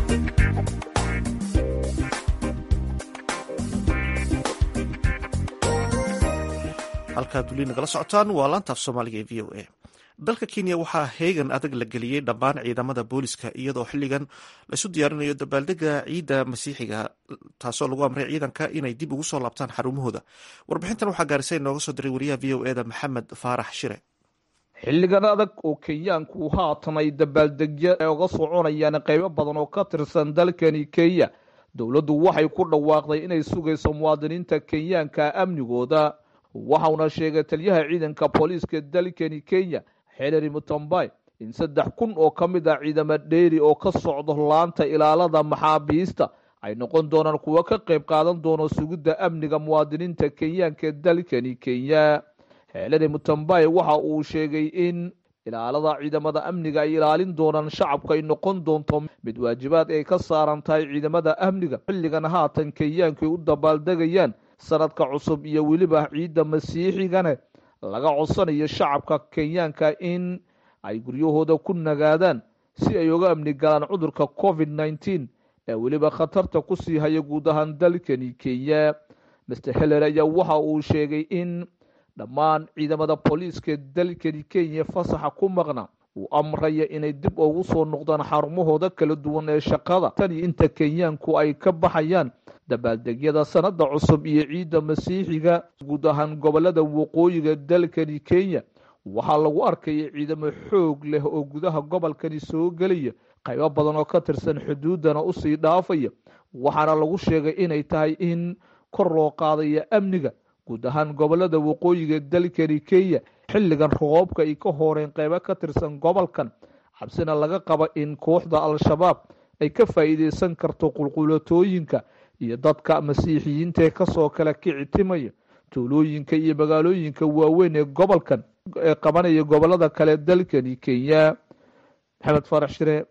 halkaad weli nagala socotaan waa laantaaf soomaaliga ee v o a dalka kenya waxaa heegan adag la geliyey dhammaan ciidamada booliska iyadoo xilligan laisu diyaarinayo dabaaldega ciidda masiixiga taasoo lagu amray ciidanka inay dib ugu soo laabtaan xarumahooda warbixintan waxaa gaarisay nooga soo diray wariyaha v o eda maxamed faarax shire xilligan adag oo kenyaanku haatan ay dabaaldegya ay uga soconayaan qaybo badan oo ka tirsan dalkani kenya dowladdu waxay ku dhawaaqday inay sugayso muwaadiniinta kenyaanka amnigooda waxauna sheegay taliyaha ciidanka booliiska dalkani kenya xelary mutambay in saddex kun oo ka mid ah ciidamo dheeri oo ka socdo laanta ilaalada maxaabiista ay noqon doonaan kuwo ka qayb qaadan doono sugidda amniga muwaadiniinta kenyaanka dalkani kenya xelary mutambay waxa uu sheegay in ilaalada ciidamada amniga ay ilaalin doonaan shacabka ay noqon doonto mid waajibaad ay ka saaran tahay ciidamada amniga xilligan haatan kenyaanku ay u dabaaldegayaan sanadka cusub iyo weliba ciidda masiixigana laga codsanayo shacabka kenyaanka in ay guryahooda ku nagaadaan si ay uga amni galaan cudurka covid nneteen ee weliba khatarta kusii haya guud ahaan dalkani kenya master heller ayaa waxa uu sheegay in dhammaan ciidamada booliiska dalkani kenya fasaxa ku maqna uu amraya inay dib ugu soo noqdaan xarumahooda kala duwan ee shaqada tani inta kenyaanku ay ka baxayaan dabaaldegyada sanada cusub iyo ciidda masiixiga guud ahaan gobolada waqooyiga dalkani kenya waxaa lagu arkaya ciidamo xoog leh oo gudaha gobolkani soo gelaya qaybo badan oo ka tirsan xuduudana usii dhaafaya waxaana lagu sheegay inay tahay in kor loo qaadaya amniga guud ahaan gobolada waqooyiga dalkani kenya xilligan roobka ay ka horeen qaybo ka tirsan gobolkan xabsina laga qaba in kooxda al-shabaab ay ka faa'iideysan karto qulqulatooyinka iyo dadka masiixiyiinta ee kasoo kala kici timaya tuulooyinka iyo magaalooyinka waaweyn ee gobolkan ee qabanaya gobolada kale dalkani kenya maxamed faarax shire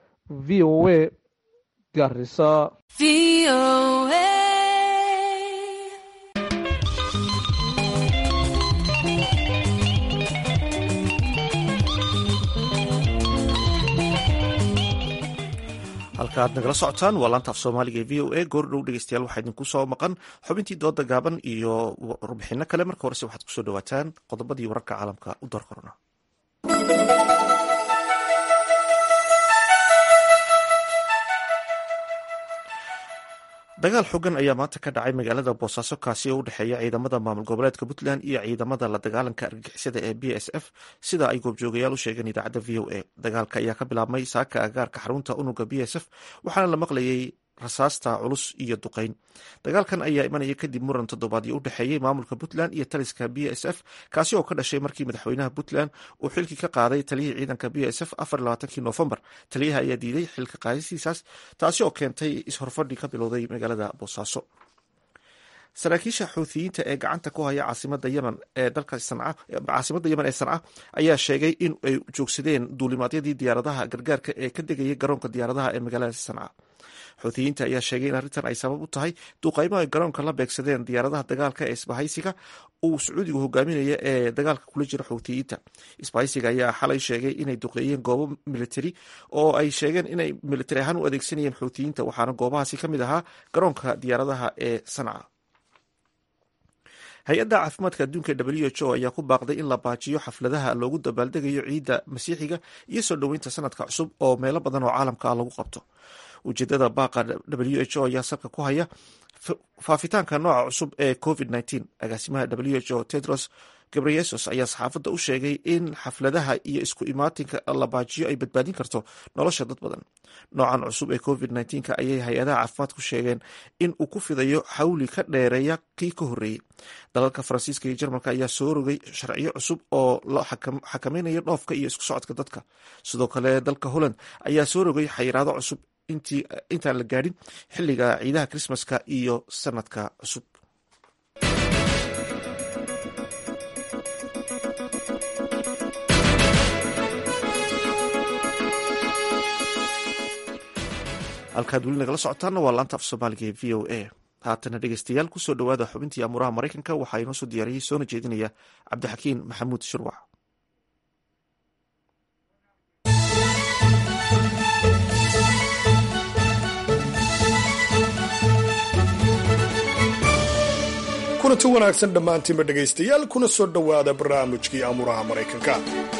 v o a garisa halka aad nagala socotaan waa laanta af soomaaliga ee v o a goor dhow dhegeystayaal waxaa idinku soo maqan xubintii dooda gaaban iyo warbixino kale marka horese waxaad kusoo dhawaataan qodobadii wararka caalamka u door korona dagaal xogan ayaa maanta ka dhacay magaalada boosaaso kaasi oo u dhexeeya ciidamada maamul goboleedka puntland iyo ciidamada la dagaalanka argagixisada ee b s f sida ay goobjoogayaal u sheegeen idaacadda v o a dagaalka ayaa ka bilaabmay saaka agaarka xarunta unuga b s f waxaana la maqlayay rasaasta culus iyo duqeyn dagaalkan ayaa imanaya kadib muran toddobaadyo u dhexeeyey maamulka puntland iyo taliska b s f kaasi oo ka dhashay markii madaxweynaha puntland uu xilkii ka qaaday taliyihii ciidanka b s f afar labaatankii noofembar taliyaha ayaa diiday xilka qaadisiisaas taasi oo keentay is-horfadhi ka bilowday magaalada boosaaso saraakiisha xuuthiyiinta ee gacanta ku haya caasimada yemen ee dalka sanca caasimada yemen ee sanca ayaa sheegay in ay joogsadeen duulimaadyadii diyaaradaha gargaarka ee ka degayay garoonka diyaaradaha ee magaalada sanca xuuthiyiinta ayaa sheegay in arrintan ay sabab u tahay duuqaymo ay garoonka la beegsadeen diyaaradaha dagaalka ee isbahaysiga uu sacuudigu hogaaminaya ee dagaalka kula jira xuuthiyiinta isbahaysiga ayaa xalay sheegay inay duqeeyeen goobo militari oo ay sheegeen inay militari ahaan u adeegsanayeen xuuthiyiinta waxaana goobahaasi ka mid ahaa garoonka diyaaradaha ee sanca hay-adda caafimaadka adduunka w h o ayaa ku baaqday in la baajiyo xafladaha loogu dabaaldegayo ciidda masiixiga iyo soo dhoweynta sanadka cusub oo meelo badan oo caalamka ah lagu qabto ujeedada baaqa w h o ayaa salka ku haya faafitaanka nooca cusub ee covid nteen agaasimaha w h o tedros gabreyesus ayaa saxaafadda u sheegay in xafladaha iyo isku imaatinka la baajiyo ay badbaadin karto nolosha dad badan noocan cusub ee covid nka ayay hay-adaha caafimaadku sheegeen in uu ku fidayo xawli ka dheereeya kii ka horreeyey dalalka faransiiska iyo jarmalka ayaa soo rogay sharciyo cusub oo la xakamaynayo dhoofka iyo isku socodka dadka sidoo kale dalka holland ayaa soo rogay xayiraado cusub intaan la gaadhin xilliga ciidaha krismaska iyo sanadka cusub halkaad weli nagala socotaana waa laanta af soomaaliga ee v o a haatana dhegeystayaal kusoo dhowaada xubintii amuuraha maraykanka waxaa inoo soo diyaariyey soona jeedinaya cabdixakiin maxamuud shurwac kulanti wanaagsan dhammaantiinba dhegaystayaal kuna soo dhowaada barnaamijkii amuraha maraykanka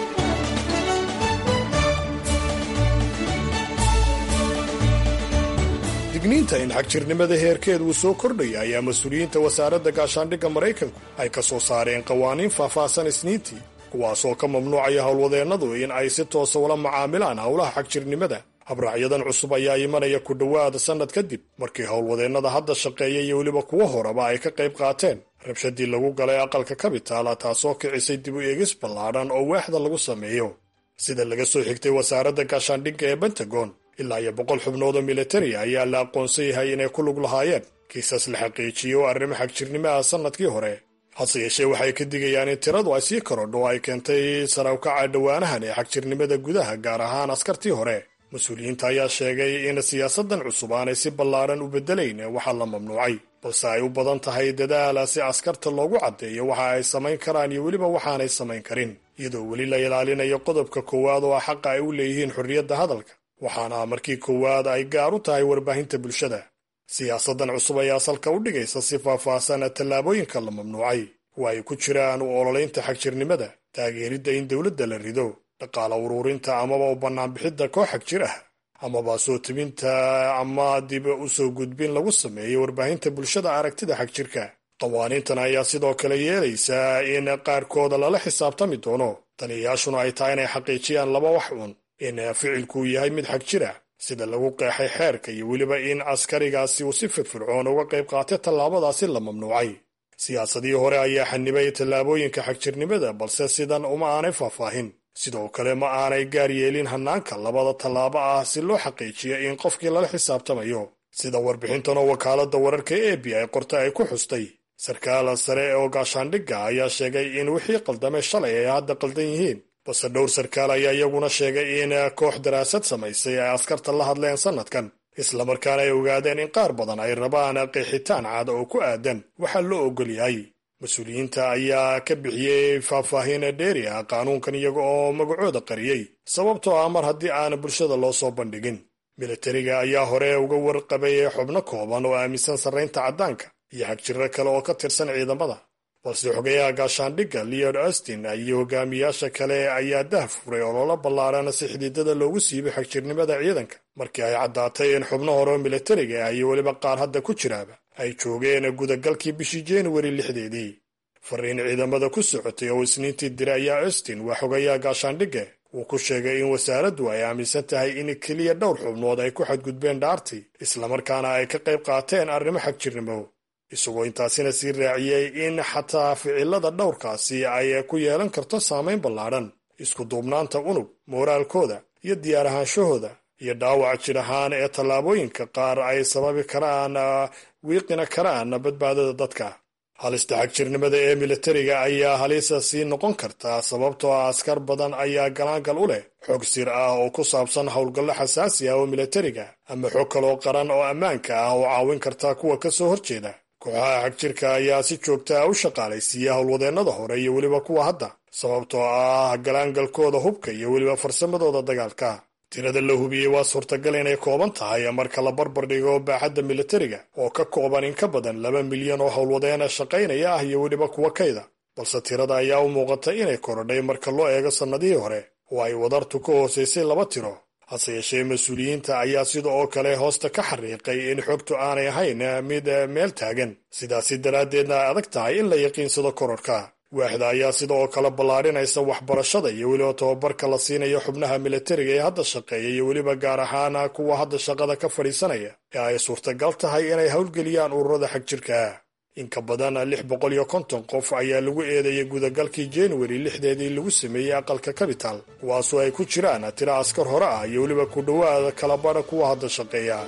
digniinta in xagjirnimada heerkeed uu soo kordhaya ayaa mas-uuliyiinta wasaaradda gaashaandhigga maraykanku ay ka soo saareen qawaaniin faahfaahsan isniintii kuwaasoo ka mamnuucaya howlwadeennadu in ay si toosa ula macaamilaan howlaha xagjirnimada habraacyadan cusub ayaa imanaya ku dhowaada sannad kadib markii howlwadeennada hadda shaqeeya iyo weliba kuwo horeba ay ka qayb qaateen rabshadii lagu galay aqalka kabitaala taasoo kicisay dib u eegis ballaadhan oo waaxda lagu sameeyo sida laga soo xigtay wasaaradda gaashaandhigga ee bentagon ilaa iyo boqol xubnood oo militariya ayaa la aqoonsan yahay inay ku lug lahaayeen kiisas la xaqiijiyey oo arrimo xagjirnimo ah sannadkii hore hase yeeshee waxay ka digayaan in tiradu ay sii korodho oo ay keentay sarawkaca dhowaanahan ee xagjirnimada gudaha gaar ahaan askartii hore mas-uuliyiinta ayaa sheegay in siyaasadan cusub aanay si ballaadhan u beddelayn waxaa la mamnuucay balse ay u badan tahay dadaala si askarta loogu caddeeyo waxa ay samayn karaan iyo weliba waxaanay samayn karin iyadoo weli la ilaalinayo qodobka koowaad oo ah xaqa ay u leeyihiin xorriyadda hadalka waxaana markii koowaad ay gaar u tahay warbaahinta bulshada siyaasadan cusub ayaa salka u dhigaysa si faahfaahsan tallaabooyinka la mamnuucay oo ay ku jiraan u ololaynta xagjirnimada taageeridda in dowladda la rido dhaqaala uruurinta amaba u bannaanbixidda koox xagjir ah amaba soo tebinta ama dib u soo gudbin lagu sameeyo warbaahinta bulshada aragtida xagjirka qawaaniintan ayaa sidoo kale yeelaysaa in qaarkooda lala xisaabtami doono taliyayaashuna ay tahay inay xaqiijiyaan laba wax uun in ficilkuu yahay mid xagjir ah sida lagu qeexay xeerka iyo weliba in askarigaasi uu si firfircoon uga qayb qaatay tallaabadaasi la mamnuucay siyaasadii hore ayaa xanibay tallaabooyinka xagjirnimada balse sidan uma aanay faahfaahin sidoo kale ma aanay gaar yeelin hannaanka labada tallaabo ah si loo xaqiijiyo in qofkii lala xisaabtamayo sida warbixintan oo wakaaladda wararka e b ay qortay ay ku xustay sarkaal sare oo gaashaandhigga ayaa sheegay in wixii qaldamay shalay ay hadda qaldan yihiin balse dhowr sarkaal ayaa iyaguna sheegay in koox daraasad samaysay ay askarta la hadleen sannadkan islamarkaana ay ogaadeen in qaar badan ay rabaan qeexitaan cad oo ku aadan waxaa loo ogol yahay mas-uuliyiinta ayaa ka bixiyey faahfaahin dheeri ah qaanuunkan iyaga oo magacooda qariyey sababtoo ah mar haddii aan bulshada loo soo bandhigin militariga ayaa hore uga warqabay xubno kooban oo aaminsan sarraynta caddaanka iyo xagjiro kale oo ka tirsan ciidamada balse xogayaha gaashaandhigga leod austin iyo hogaamiyaasha kale ayaa dah furay ololo ballaaran si xididada loogu siibay xagjirnimada ciidanka markii ay caddaatay in xubno hore oo militariga ah iyo weliba qaar hadda ku jiraaba ay joogeen gudagalkii bishii januari lixdeedii fariin ciidamada ku socotay oo isniintii diray ayaa austin waa xogayaha gaashaandhigga uu ku sheegay in wasaaraddu ay aaminsan tahay in keliya dhowr xubnood ay ku xadgudbeen dhaartii islamarkaana ay ka qayb qaateen arrimo xagjirnimo isagoo intaasina sii raaciyey in xataa ficilada dhowrkaasi ay ku yeelan karto saamayn ballaadhan isku duubnaanta unug mooraalkooda iyo diyaar ahaanshahooda iyo dhaawac jir ahaan ee tallaabooyinka qaar ay sababi karaan wiiqina karaan badbaadada dadka halista xagjirnimada ee militariga ayaa halisa sii noqon kartaa sababtoo ah askar badan ayaa galaangal u leh xog sir ah oo ku saabsan howlgallo xasaasi ah oo militariga ama xog kaloo qaran oo ammaanka ah oo caawin karta kuwa ka soo horjeeda kooxaha xagjirka ayaa si joogta ah u shaqaalaysiiya howlwadeennada hore iyo weliba kuwa hadda sababtoo ah galaangalkooda hubka iyo weliba farsamadooda dagaalka tirada la hubiyey waa suurtagal inay kooban tahay marka la barbar dhigo baaxadda militariga oo ka kooban in ka badan laba milyan oo howlwadeena shaqaynaya ah iyo weliba kuwa kayda balse tirada ayaa u muuqata inay korodhay marka loo eego sannadihii hore oo ay wadartu ka hoosaysay laba tiro hase yeeshee mas-uuliyiinta ayaa sida oo kale hoosta ka xariiqay in xogtu aanay ahayn mid meel taagan sidaasi daraaddeedna ay adag tahay in la yaqiinsado kororhka waaxda ayaa sida oo kale ballaarinaysa waxbarashada iyo weliba tababarka la siinayo xubnaha militariga ee hadda shaqeeya iyo weliba gaar ahaan kuwa hadda shaqada ka fadhiisanaya ee ay suurtagal tahay inay howlgeliyaan ururada xagjirka in ka badan lix boqol iyo konton qof ayaa lagu eedeeyay gudagalkii januari lixdeedii lagu sameeyey aqalka capital kuwaasoo ay ku jiraan tiro askar hore ah iyo weliba ku dhowaada kalabadha kuwa hadda shaqeeya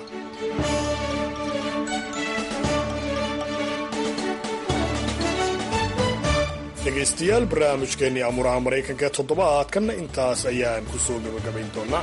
dhegaystayaal barnaamijkeennii amuraha maraykanka ee toddobaadkanna intaas ayaan ku soo gabagabayn doonaa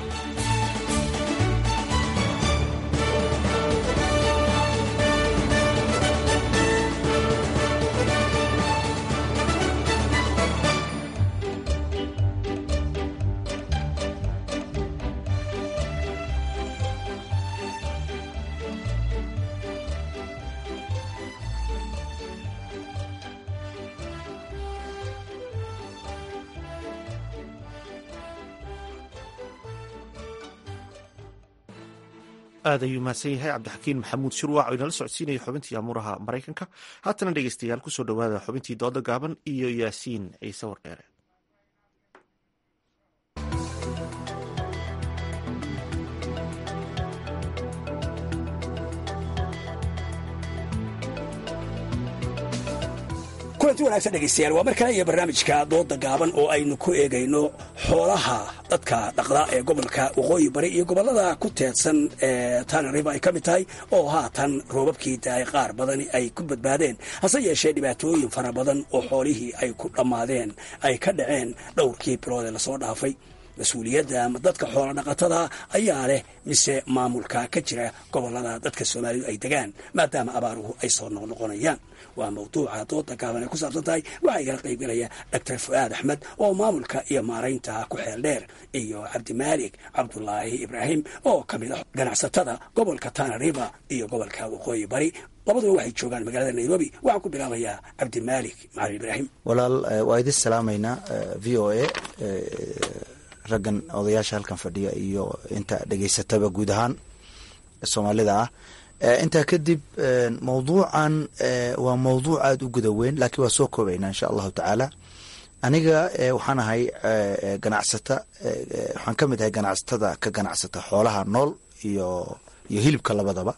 aad ayuu mahadsan yahay cabdixakiin maxamuud shirwac oo inala socodsiinaya xubintii amuuraha maraykanka haatana dhegeystayaal kusoo dhowaada xubintii dooda gaaban iyo yaasiin ciise wardheere kulanti wanaagsan dhegaystayaal waa mar kale iyo barnaamijka dooda gaaban oo aynu ku eegayno xoolaha dadka dhaqda ee gobolka waqooyi bari iyo gobollada ku teedsan ee tana river ay ka mid tahay oo haatan roobabkii daay qaar badani ay ku badbaadeen hase yeeshee dhibaatooyin fara badan oo xoolihii ay ku dhammaadeen ay ka dhaceen dhowrkii bilood ee lasoo dhaafay mas-uuliyadda ama dadka xoolo dhaqatada ayaa leh mise maamulka ka jira gobollada dadka soomaalidu ay degaan maadaama abaaruhu ay soo noqnoqonayaan waa mawduuca dooda gaaban ay ku saabsan tahay waxaa igala qaybgalaya doctor fu'aad axmed oo maamulka iyo maaraynta ku xeel dheer iyo cabdimaalik cabdulaahi ibraahim oo ka mid ah ganacsatada gobolka tana river iyo gobolka waqooyi bari labaduba waxay joogaan magaalada nairobi waxaan ku bilaabayaa cabdimaalik macalin ibraahim walaal waa idin salaamaynaa v o a raggan odayaasha halkan fadhiya iyo inta dhegaysataba guud ahaan soomaalida ah intaa kadib mawduucan waa mawduuc aada u guda weyn laakiin waa soo koobaynaa insha allahu tacaala aniga waxaan ahay ganacsata waxaan ka mid ahay ganacsatada ka ganacsata xoolaha nool iyo iyo hilibka labadaba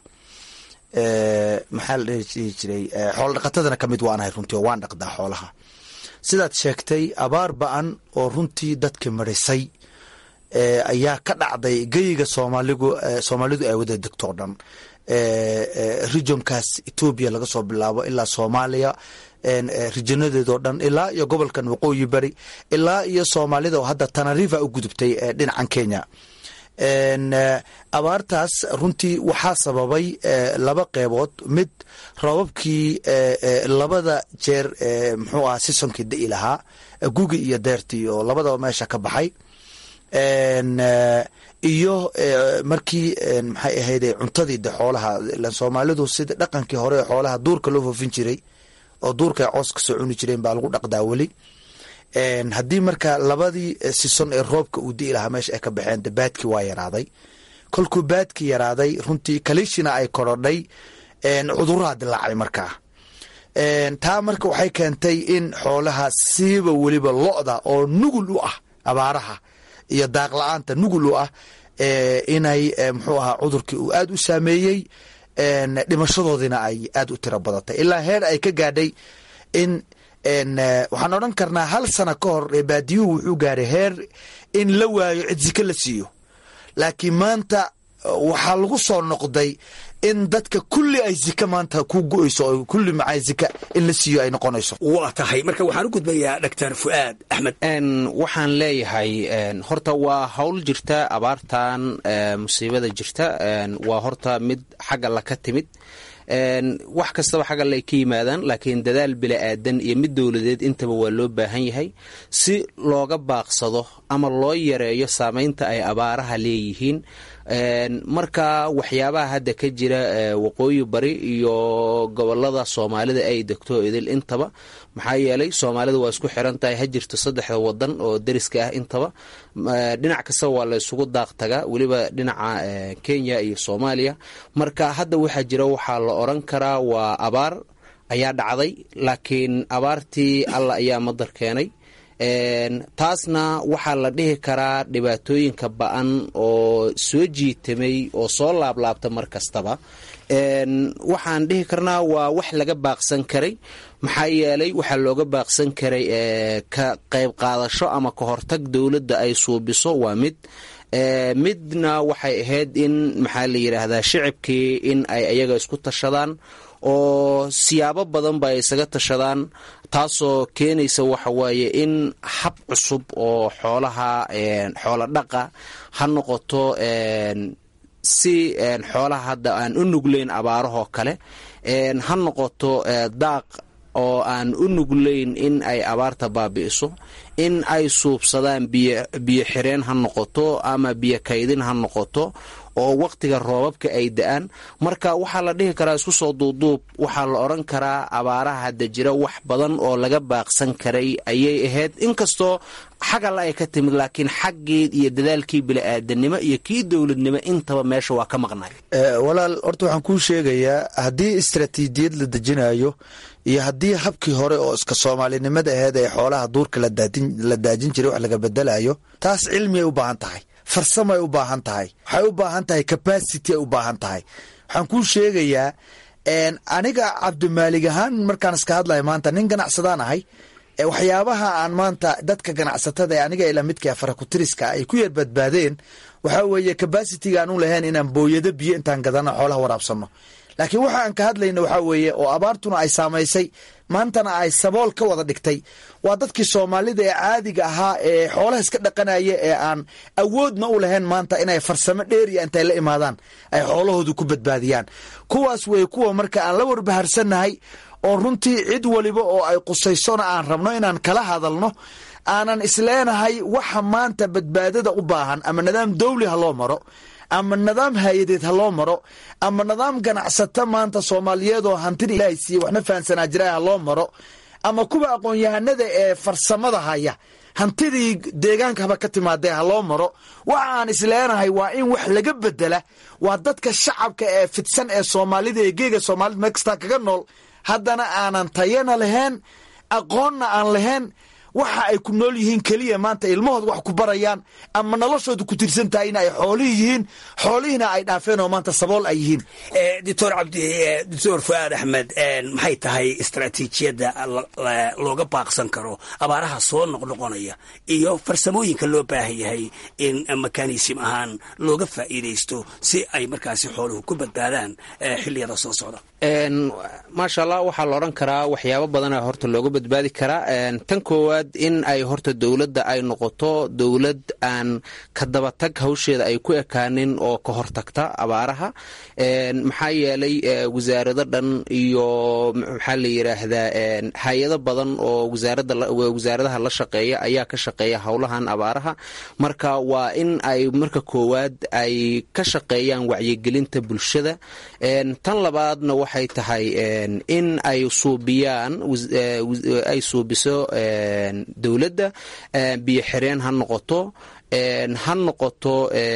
maxaa la dhihi jiray xoola dhaqatadana kamid waan ahay runtii oo waan dhaqdaa xoolaha sidaad sheegtay abaar ba-an oo runtii dadka marisay ayaa ka dhacday geyiga soomaaligu soomaalidu ay wada degto o dhan regionkaas etoobiya laga soo bilaabo ilaa soomaaliya rijanadeedoo dhan ilaa iyo gobolkan waqooyi bari ilaa iyo soomaalida oo hadda tanariva u gudubtay dhinacan kenya abaartaas runtii waxaa sababay laba qeybood mid roobabkii labada jeer muxuu aha sisonkii da'i lahaa gugi iyo deertii oo labadaba meesha ka baxay iyo markii maxay ahayde cuntadii de xoolaha ilan soomaalidu sida dhaqankii hore ee xoolaha duurka loo foofin jiray oo duurka ay coos kasoo cuni jireen baa lagu dhaqdaa weli haddii marka labadii sison ee roobka uu di'i lahaa meesha ay ka baxeen de baadkii waa yaraaday kolkuu baadkii yaraaday runtii kalishina ay korodhay cuduraha dilaacay markaa taa marka waxay keentay in xoolaha siiba weliba lo-da oo nugul u ah abaaraha iyo daaq la-aanta nugul u ah inay muxuu ahaa cudurkii uu aada u saameeyey dhimashadoodiina ay aada u tiro badatay ilaa heer ay ka gaadhay in waxaan odhan karnaa hal sano ka hor baadiyuhu wuxuu gaaray heer in la waayo cid zike la siiyo laakiin maanta waxaa lagu soo noqday in dadka kulli ay zika maanta ku go-eyso oo kulli macaa zika in la siiyo ay noqonayso waa tahay marka waxaan u gudbayaa doctor fu'aad axmed waxaan leeyahay horta waa hawl jirta abaartan musiibada jirta waa horta mid xagga la ka timid wax kastaba xagga lay ka yimaadaan laakiin dadaal bila-aadan iyo mid dowladeed intaba waa loo baahan yahay si looga baaqsado ama loo yareeyo saameynta ay abaaraha leeyihiin marka waxyaabaha hadda ka jira waqooyi bari iyo gobolada soomaalida ay degto idil intaba maxaa yeelay soomaalida waa isku xiran tahay ha jirto saddexda wadan oo deriska ah intaba dhinac kastaba waa la isugu daaq tagaa weliba dhinaca kenya iyo soomaaliya marka hadda waxaa jira waxaa la oran karaa waa abaar ayaa dhacday laakiin abaartii alla ayaa madar keenay taasna waxaa la dhihi karaa dhibaatooyinka ba-an oo soo jiitamay oo soo laablaabta mar kastaba waxaan dhihi karnaa waa wax laga baaqsan karay maxaa yeelay waxaa looga baaqsan karay ka qayb qaadasho ama ka hortag dowladda ay suubiso waa mid midna waxay ahayd in maxaa la yidhaahdaa shicibkii in ay ayaga isku tashadaan oo siyaabo badan ba ay isaga tashadaan taasoo keenaysa waxa waaye in hab cusub oo xoolaha xoola dhaqa ha noqoto si xoolaha hadda aan u nuglayn abaarahoo kale ha noqoto daaq oo aan u nuglayn in ay abaarta baabi'iso in ay suubsadaan biyo xireen ha noqoto ama biyo kaydin ha noqoto oo waqtiga roobabka ay da-aan marka waxaa la dhihi karaa isku soo duuduub waxaa la odhan karaa abaaraha hadda jira wax badan oo laga baaqsan karay ayay ahayd inkastoo xag alla ay ka timid laakiin xaggeed iyo dadaalkii bili-aadanimo iyo kii dowladnimo intaba meesha waa ka maqnay walaal horta waxaan kuu sheegayaa haddii istaraatiijiyad la dejinayo iyo haddii habkii hore oo iska soomaalinimada aheyd ee xoolaha duurka la daajin jiray wax laga bedelayo taas cilmi ay u baahan tahay farsamo ay u baahan tahay waxay u baahan tahay capacity ay u baahan tahay waxaan kuu sheegayaa aniga cabdimaalig ahaan markaan iska hadlaya maanta nin ganacsadaan ahay waxyaabaha aan maanta dadka ganacsatada ee aniga ila midka farakutiriska ay ku yar badbaadeen waxaa weeye cabacitiga aan u lahayn inaan booyado biyo intaan gadano xoolaha waraabsano laakiin waxa aan ka hadlayna waxaa weeye oo abaartuna ay saamaysay maantana ay sabool ka wada dhigtay waa dadkii soomaalida ee caadiga ahaa ee xoolaha iska dhaqanaya ee aan awoodna u lahayn maanta inay farsamo dheeriya intay la imaadaan ay xoolahoodu ku badbaadiyaan kuwaas weye kuwa marka aan la warbaharsannahay oo runtii cid waliba oo ay qusaysona aan rabno inaan kala hadalno aanan isleenahay waxa maanta badbaadada u baahan ama nidaam dawli ha loo maro ama nidaam hay-adeed ha loo maro ama nidaam ganacsato maanta soomaaliyeed oo hantida ilaahay siiye waxna fahansanaa jira ha loo maro ama kuwa aqoon-yahanada ee farsamada haya hantidii deegaanka haba ka timaadee ha loo maro waxa aan isleenahay waa in wax laga bedela waa dadka shacabka ee fidsan ee soomaalida ee geega soomaalida meel kastaa kaga nool haddana aanan tayana lahayn aqoonna aan lahayn waxa ay ku nool yihiin keliya maanta ilmahooda wax ku barayaan ama noloshooda ku tirsan tahay in ay xoolihii yihiin xoolihiina ay dhaafeen oo maanta sabool ay yihiin doctor cabdi doctor fuaad axmed maxay tahay istaraatiijiyadda looga baaqsan karo abaaraha soo noqnoqonaya iyo farsamooyinka loo baahan yahay in mekanism ahaan looga faa'iidaysto si ay markaasi xooluhu ku badbaadaan xilliyada soo socda maasha allah waxaa la odhan karaa waxyaabo badana horta looga badbaadi karaa tan koowaad in ay horta dowladda ay noqoto dowlad aan ka dabatag hawsheeda ay ku ekaanin oo ka hortagta abaaraha maxaa yeelay wasaarado dhan iyo maxaa la yidhaahdaa hay-ado badan oo wasaaradaha la shaqeeya ayaa ka shaqeeya howlahan abaaraha marka waa in ay marka koowaad ay ka shaqeeyaan wacyigelinta bulshada tan labaadna waxay tahay in ay suubiyaan ay suubiso dowladda biyo xireen ha noqoto ha noqoto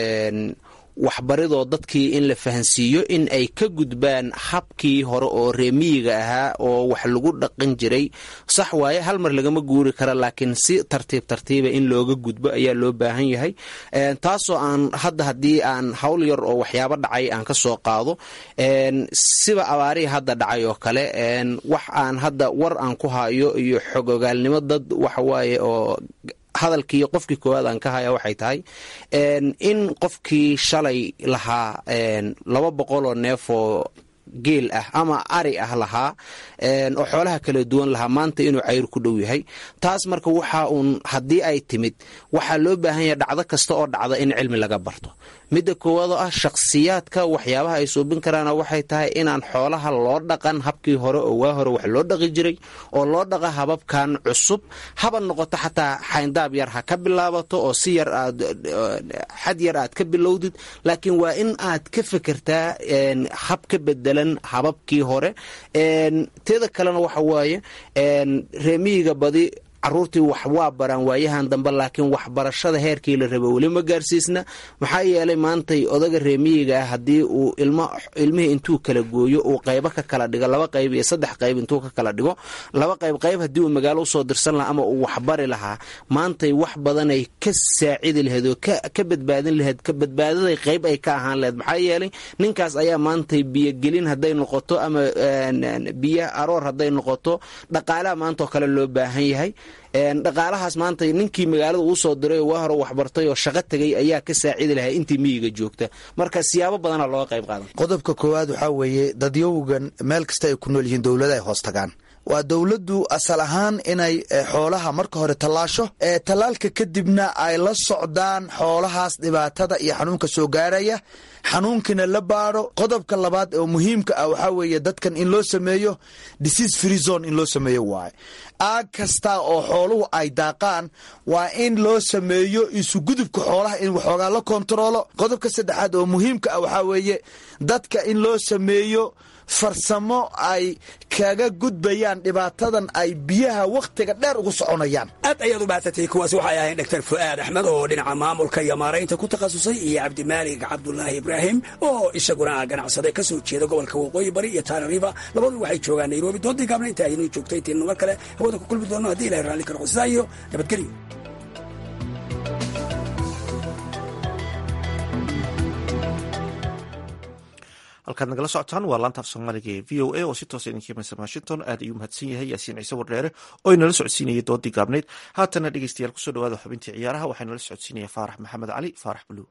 waxbaridoo dadkii in la fahansiiyo in ay ka gudbaan habkii hore oo reemiyiga ahaa oo wax lagu dhaqan jiray sax waaye hal mar lagama guuri kara laakiin si tartiib tartiiba in looga gudbo ayaa loo baahan yahay taasoo aan hadda haddii aan hawl yar oo waxyaabo dhacay aan ka soo qaado siba abaarihii hadda dhacay oo kale wax aan hadda war aan ku hayo iyo xog ogaalnimo dad waxawaaye oo hadalkii qofkii koowaad aan ka haya waxay tahay in qofkii shalay lahaa laba boqol oo neef oo geel ah ama ari ah lahaa oo xoolaha kala duwan lahaa maanta inuu cayr ku dhow yahay taas marka waxa uun haddii ay timid waxaa loo baahan yahay dhacdo kasta oo dhacda in cilmi laga barto midda koowaad oo ah shakhsiyaadka waxyaabaha ay suubin karaana waxay tahay inaan xoolaha loo dhaqan habkii hore oo waa hore wax loo dhaqi jiray oo loo dhaqa hababkan cusub haba noqoto xataa xayndaab yar ha ka bilaabato oo si yar aad xad yar aad ka bilowdid laakiin waa in aad ka fekertaa hab ka bedelan hababkii hore teeda kalena waxa waaye reemiyiga badi caruurtii wax waa baraan waayahan dambe laakiin waxbarashada heerkii la rabo weli ma gaarsiisna maxaa yeelay maantay odaga reemiyiga ah haddii uu ilmihii intuu kala gooyo uu qaybo ka kala dhigo laba qayb iyo saddex qayb intuu ka kala dhigo laba qayb qayb haddii uu magaalo usoo dirsan lahaa ama uu waxbari lahaa maantay wax badanay ka saacidi lahayd oo ka badbaadin lahayd ka badbaadaday qayb ay ka ahaan lahayd maxaa yeelay ninkaas ayaa maantay biyogelin hadday noqoto ama biyo aroor hadday noqoto dhaqaalaha maantaoo kale loo baahan yahay dhaqaalahaas maanta ninkii magaalada uu soo diray oo waa hore waxbartay oo shaqo tegay ayaa ka saacidi lahaa intii miyiga joogta marka siyaabo badana looga qayb qaadan qodobka koowaad waxaa weeye dadyowgan meel kasta ay ku nool yihiin dowlada ay hoos tagaan waa dowladdu asal ahaan inay xoolaha marka hore tallaasho tallaalka kadibna ay la socdaan xoolahaas dhibaatada iyo xanuunka soo gaaraya xanuunkina la baadho qodobka labaad oo muhiimka ah waxaa weeye dadkan in loo sameeyo disease free zone in loo sameeyo waaye aag kasta oo xooluhu ay daaqaan waa in loo sameeyo isugudubka xoolaha in waxoogaa la kontaroolo qodobka saddexaad oo muhiimka ah waxaa weeye dadka in loo sameeyo farsamo ay kaga gudbayaan dhibaatadan ay biyaha wakhtiga dheer ugu soconayaan aad ayaad u bahadsatay kuwaasi waxay ahayn dr fu'aad axmed oo dhinaca maamulka iyo maaraynta ku takhasusay iyo cabdimaalig cabdulaahi ibraahim oo isaguna ganacsade ka soo jeeda gobolka waqooyi bari iyo tana riva labadu waxay joogaan nairobi doodii gaabna inta aynuu joogtay intiinu mar kale hawada ku kulmi doonno haddii ilahay raalli karo sidaa iyo nabadgelyo halkaad nagala socotaan waa laanta af soomaaliga ee v o a oo si toosa idinka imansa washington aad ayuu mahadsan yahay yaasiin ciise wardheere oo inala socodsiinayay doodii gaabnayd haatana dhegeystayaal kusoo dhawaada xubintii ciyaaraha waxaa nala socodsiinaya faarax maxamed cali faarax buluug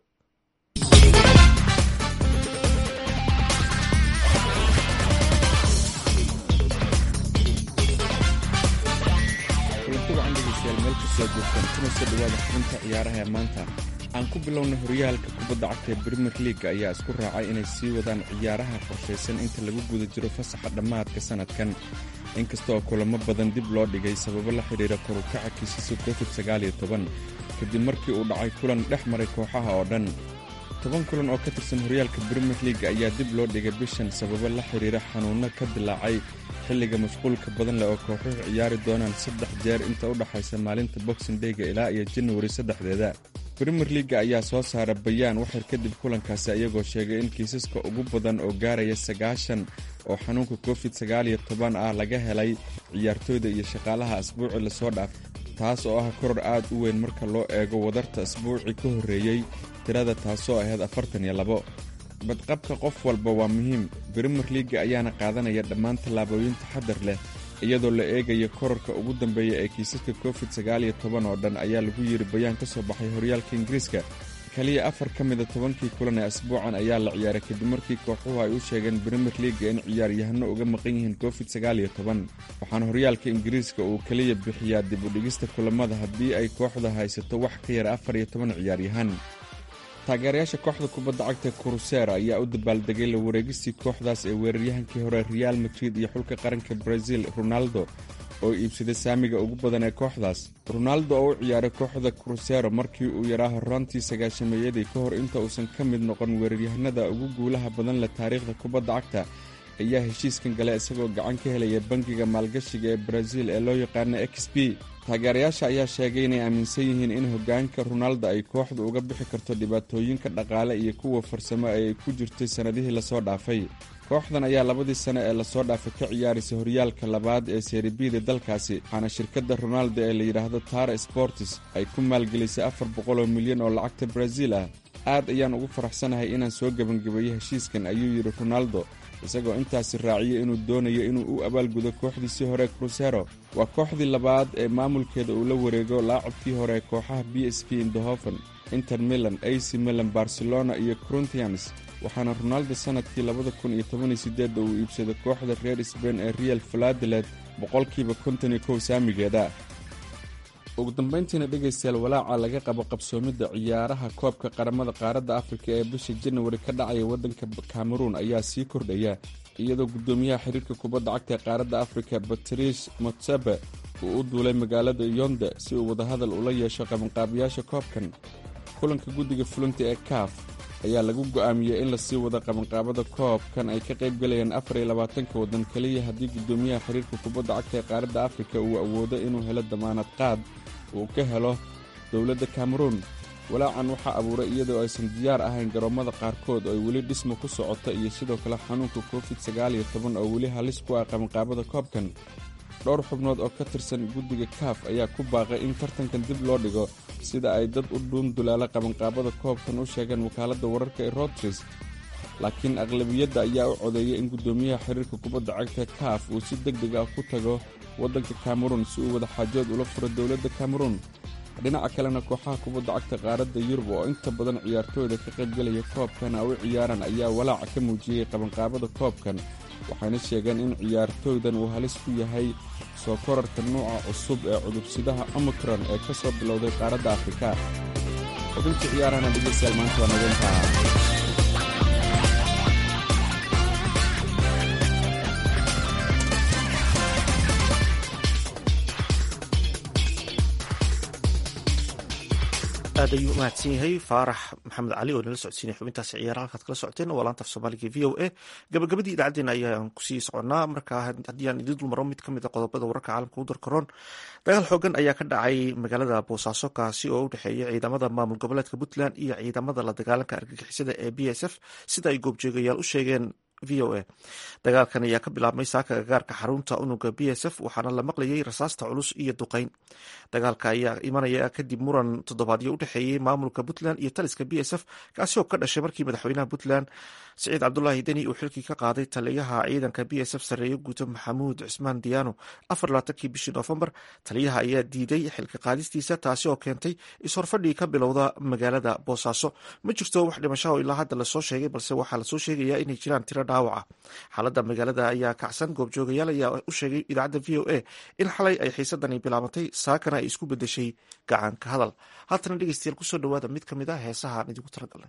kulanti wacan dhegeystayaal meel kastoo joogtaan kuna soo dhawaada xubinta ciyaaraha ee maanta aan ku bilowna horyaalka kubadda cagta ee brimier leaga ayaa isku raacay inay sii wadaan ciyaaraha qorshaysan inta lagu guda jiro fasaxa dhammaadka sannadkan inkasta oo kulamo badan dib loo dhigay sababo la xidhiira korukaca kiisasa covid sagaaliyo toban kadib markii uu dhacay kulan dhex maray kooxaha oo dhan toban kulan oo ka tirsan horyaalka brimier leaga ayaa dib loo dhigay bishan sababo la xidhiira xanuunno ka dilaacay xilliga mashquulka badan leh oo kooxuhu ciyaari doonaan saddex jeer inta u dhaxaysa maalinta boxing dayga ilaa iyo janwari saddexdeeda brimier leaga ayaa soo saara bayaan waxyar kadib kulankaasi ayagoo sheegay in kiisaska ugu badan oo gaaraya sagaashan oo xanuunka covid sagaaliyo toban ah laga helay ciyaartooyda iyo shaqaalaha asbuuci lasoo dhaaf taas oo ah koror aad u weyn marka loo eego wadarta asbuuci ka horreeyey tirada taasoo ahayd afartan iyo labo badqabka qof walba waa muhiim brimier leaga ayaana qaadanaya dhammaan tallaabooyin taxadar leh iyadoo la eegaya korarka ugu dambeeya ee kiisaska covid sagaaliyo toban oo dhan ayaa lagu yiri bayaan ka soo baxay horyaalka ingiriiska kaliya afar ka mida tobankii kulan ee asbuucan ayaa la ciyaaray kadib markii kooxuhu ay u sheegeen brimier leaga in ciyaaryahano uga maqan yihiin covid sagaaliyo toban waxaana horyaalka ingiriiska uu keliya bixiyaa dib u dhigista kulamada haddii ay kooxda haysato wax ka yar afar iyo toban ciyaaryahan taageerayaasha kooxda kubadda cagta kurusera ayaa u dabaaldegay la wareegistii kooxdaas ee weeraryahankii hore real madrid iyo xulka qaranka brazil ronaldo oo iibsaday saamiga ugu badan ee kooxdaas ronaldo oo u ciyaaray kooxda krusero markii uu yaraa horraantii sagaashameeyadii ka hor inta uusan ka mid noqon weeraryahanada ugu guulaha badan leh taariikhda kubadda cagta ayaa heshiiskan galay isagoo gacan ka helaya bangiga maalgashiga ee brazil ee loo yaqaano x b taageerayaasha ayaa sheegay inay aaminsan yihiin in hoggaanka ronaldo ay kooxdu uga bixi karto dhibaatooyinka dhaqaale iyo kuwa farsamo ee ay ku jirtay sannadihii lasoo dhaafay kooxdan ayaa labadii sane ee lasoo dhaafay ka ciyaaraysa horyaalka labaad ee seeribida dalkaasi waxaana shirkadda ronaldo ee la yidhaahdo tara sportis ay ku maalgelisay afar boqoloo milyan oo lacagta brazil ah aad ayaan ugu faraxsanahay inaan soo gebangebeeyey heshiiskan ayuu yidhi ronaldo isagoo intaasi raaciyay inuu doonayo inuu u abaalgudo kooxdiisii hore krusero waa kooxdii labaad ee maamulkeeda uu la wareego laacabkii hore kooxaha b s v indohoven inter milan ac milan barcelona iyo corinthians waxaana ronaldo sannadkii labada kun iyo toban iyo sideedda uu iibsaday kooxda reer sbain ee real faladeled boqolkiiba konton iyo kow saamigeeda ugu dambayntiina dhegaystayaal walaaca laga qabo qabsoomidda ciyaaraha koobka qaramada qaaradda afrika ee bisha janawari ka dhacaya waddanka kameruun ayaa sii kordhaya iyadoo guddoomiyaha xiriirka kubadda cagta ee qaaradda afrika batrice motsebe uu u duulay magaalada yonde si uu wadahadal ula yeesho qabanqaabiyaasha koobkan kulanka guddiga fulinta ee kaaf ayaa lagu go'aamiyey in lasii wado qabanqaabada koobkan ay ka qayb galayaan afar iyo labaatanka waddan keliya haddii guddoomiyaha xiriirka kubadda cagta ee qaaradda afrika uu awoodo inuu helo damaanad qaad uu ka helo dowladda kameruun walaacan waxaa abuuray iyadoo aysan diyaar ahayn garoommada qaarkood oo ay weli dhisma ku socota iyo sidoo kale xanuunka covid sagaaliyo toban oo weli halis ku ah qabanqaabada koobkan dhowr xubnood oo ka tirsan guddiga kaaf ayaa ku baaqay in tartankan dib loo dhigo sida ay dad u dhuun dulaala qabanqaabada koobkan u sheegeen wakaaladda wararka ee rotris laakiin aqlabiyadda ayaa u codeeyay in guddoomiyaha xiriirka kubadda cagta kaaf uu si deg deg ah ku tago waddanka kameruun si uu wadaxaajood ula furo dowladda kameruun dhinaca kalena kooxaha kubadda cagta qaaradda yurub oo inta badan ciyaartooyda ka qaybgelaya koobkan a u ciyaaraan ayaa walaaca ka muujiyey qabanqaabada koobkan waxayna sheegeen in ciyaartooydan uu halis ku yahay soo korarka nuuca cusub ee cudubsidaha omicron ee ka soo bilowday qaaradda afrika xubintii ciyaarahana dhegeystayaal maanta waa nageyntaa aad ayuu umahadsan yahay faarax maxamed cali oo nala socodsiinay xubintaasi ciyaara halkaad kala socoteen waa laanta af soomaaliga v o a gabagabadii idaacaddeenna ayaan kusii soconaa markaa haddii aan idin dulmaro mid kamid a qodobada wararka caalamka u darkaroon dagaal xoogan ayaa ka dhacay magaalada boosaaso kaasi oo u dhexeeya ciidamada maamul goboleedka puntland iyo ciidamada la dagaalanka argagixisada ee b s f sida ay goobjoogayaal u sheegeen v o a dagaalkan ayaa ka bilaabmay saaka gagaarka xarunta unuga b s f waxaana la maqlayay rasaasta culus iyo duqeyn dagaalka ayaa imanaya kadib muran toddobaadyo u dhexeeyey maamulka puntland iyo taliska b s f kaasi oo ka dhashay markii madaxweynaha puntland siciid cabdulaahi deni uu xilkii ka qaaday taliyaha ciidanka b s f sarreeye guuto maxamuud cismaan diyaano afar labaatankii bishii noofembar taliyaha ayaa diiday xilka qaadistiisa taasi oo keentay is-horfadhii ka bilowda magaalada boosaaso ma jirto wax dhimashaho ilaa hadda lasoo sheegay balse waxaa lasoo sheegayaa inay jiraan tiro dhaawaca xaaladda magaalada ayaa kacsan goobjoogayaal ayaa u sheegay idaacadda v o a in xalay ay xiisadani bilaabatay saakana ay isku bedeshay gacanka hadal haatana dhegeystayaal kusoo dhawaada mid ka mid a heesaha aan idigu talagalnay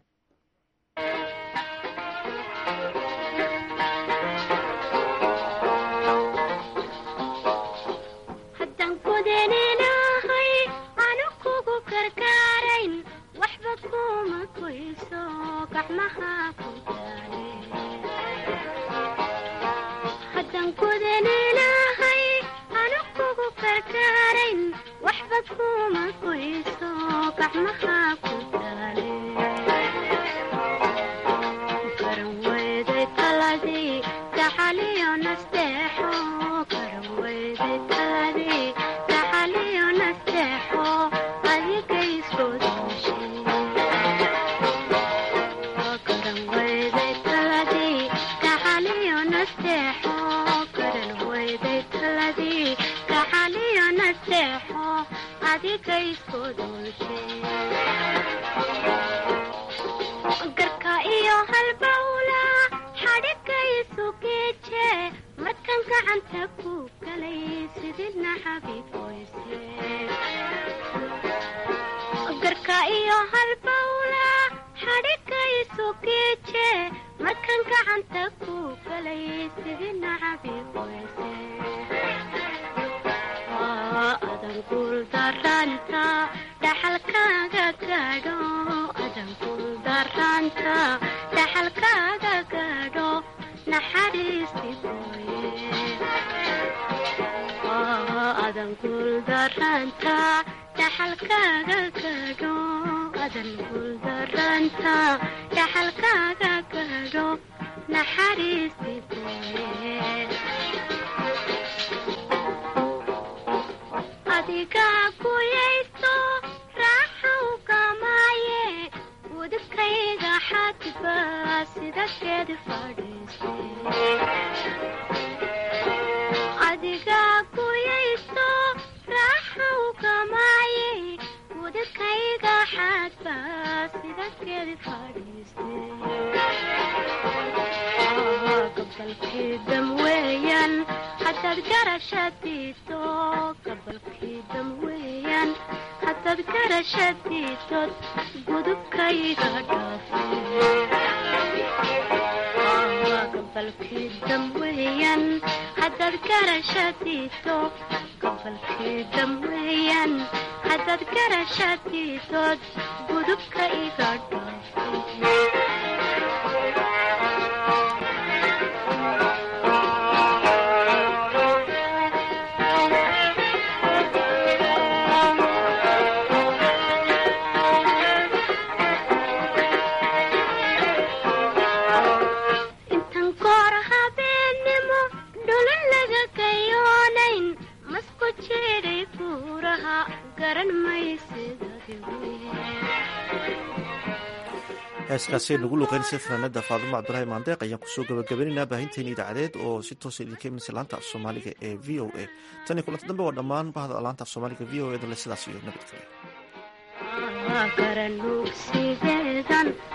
heeskaasay nagu luqeynaysa fanaanada faadumo cabdulaahi maandeeq ayaan kusoo gabagabaynaynaa baahinteena idaacadeed oo si toosa idinka imanaysa laanta af soomaaliga ee v o a tan iyo kulanta dambe waa dhammaan bahda laanta af soomaaliga v o a dale sidaas iyo nabadgelya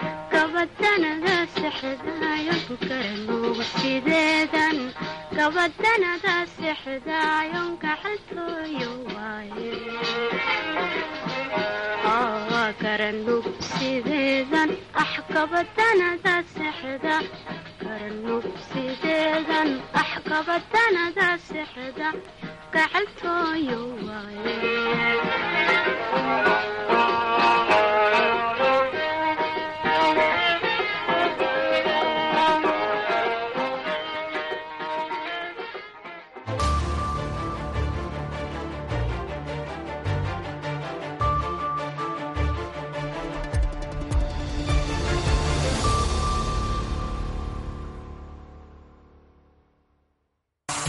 gabadanada sexdaayo garanugu sideedan gabadanada sexdaayon gacaltooyo waaye waa garanug sideedan ax gabadanada sexda garanug sideedan ax gabadanada sexda gacaltooyo waaye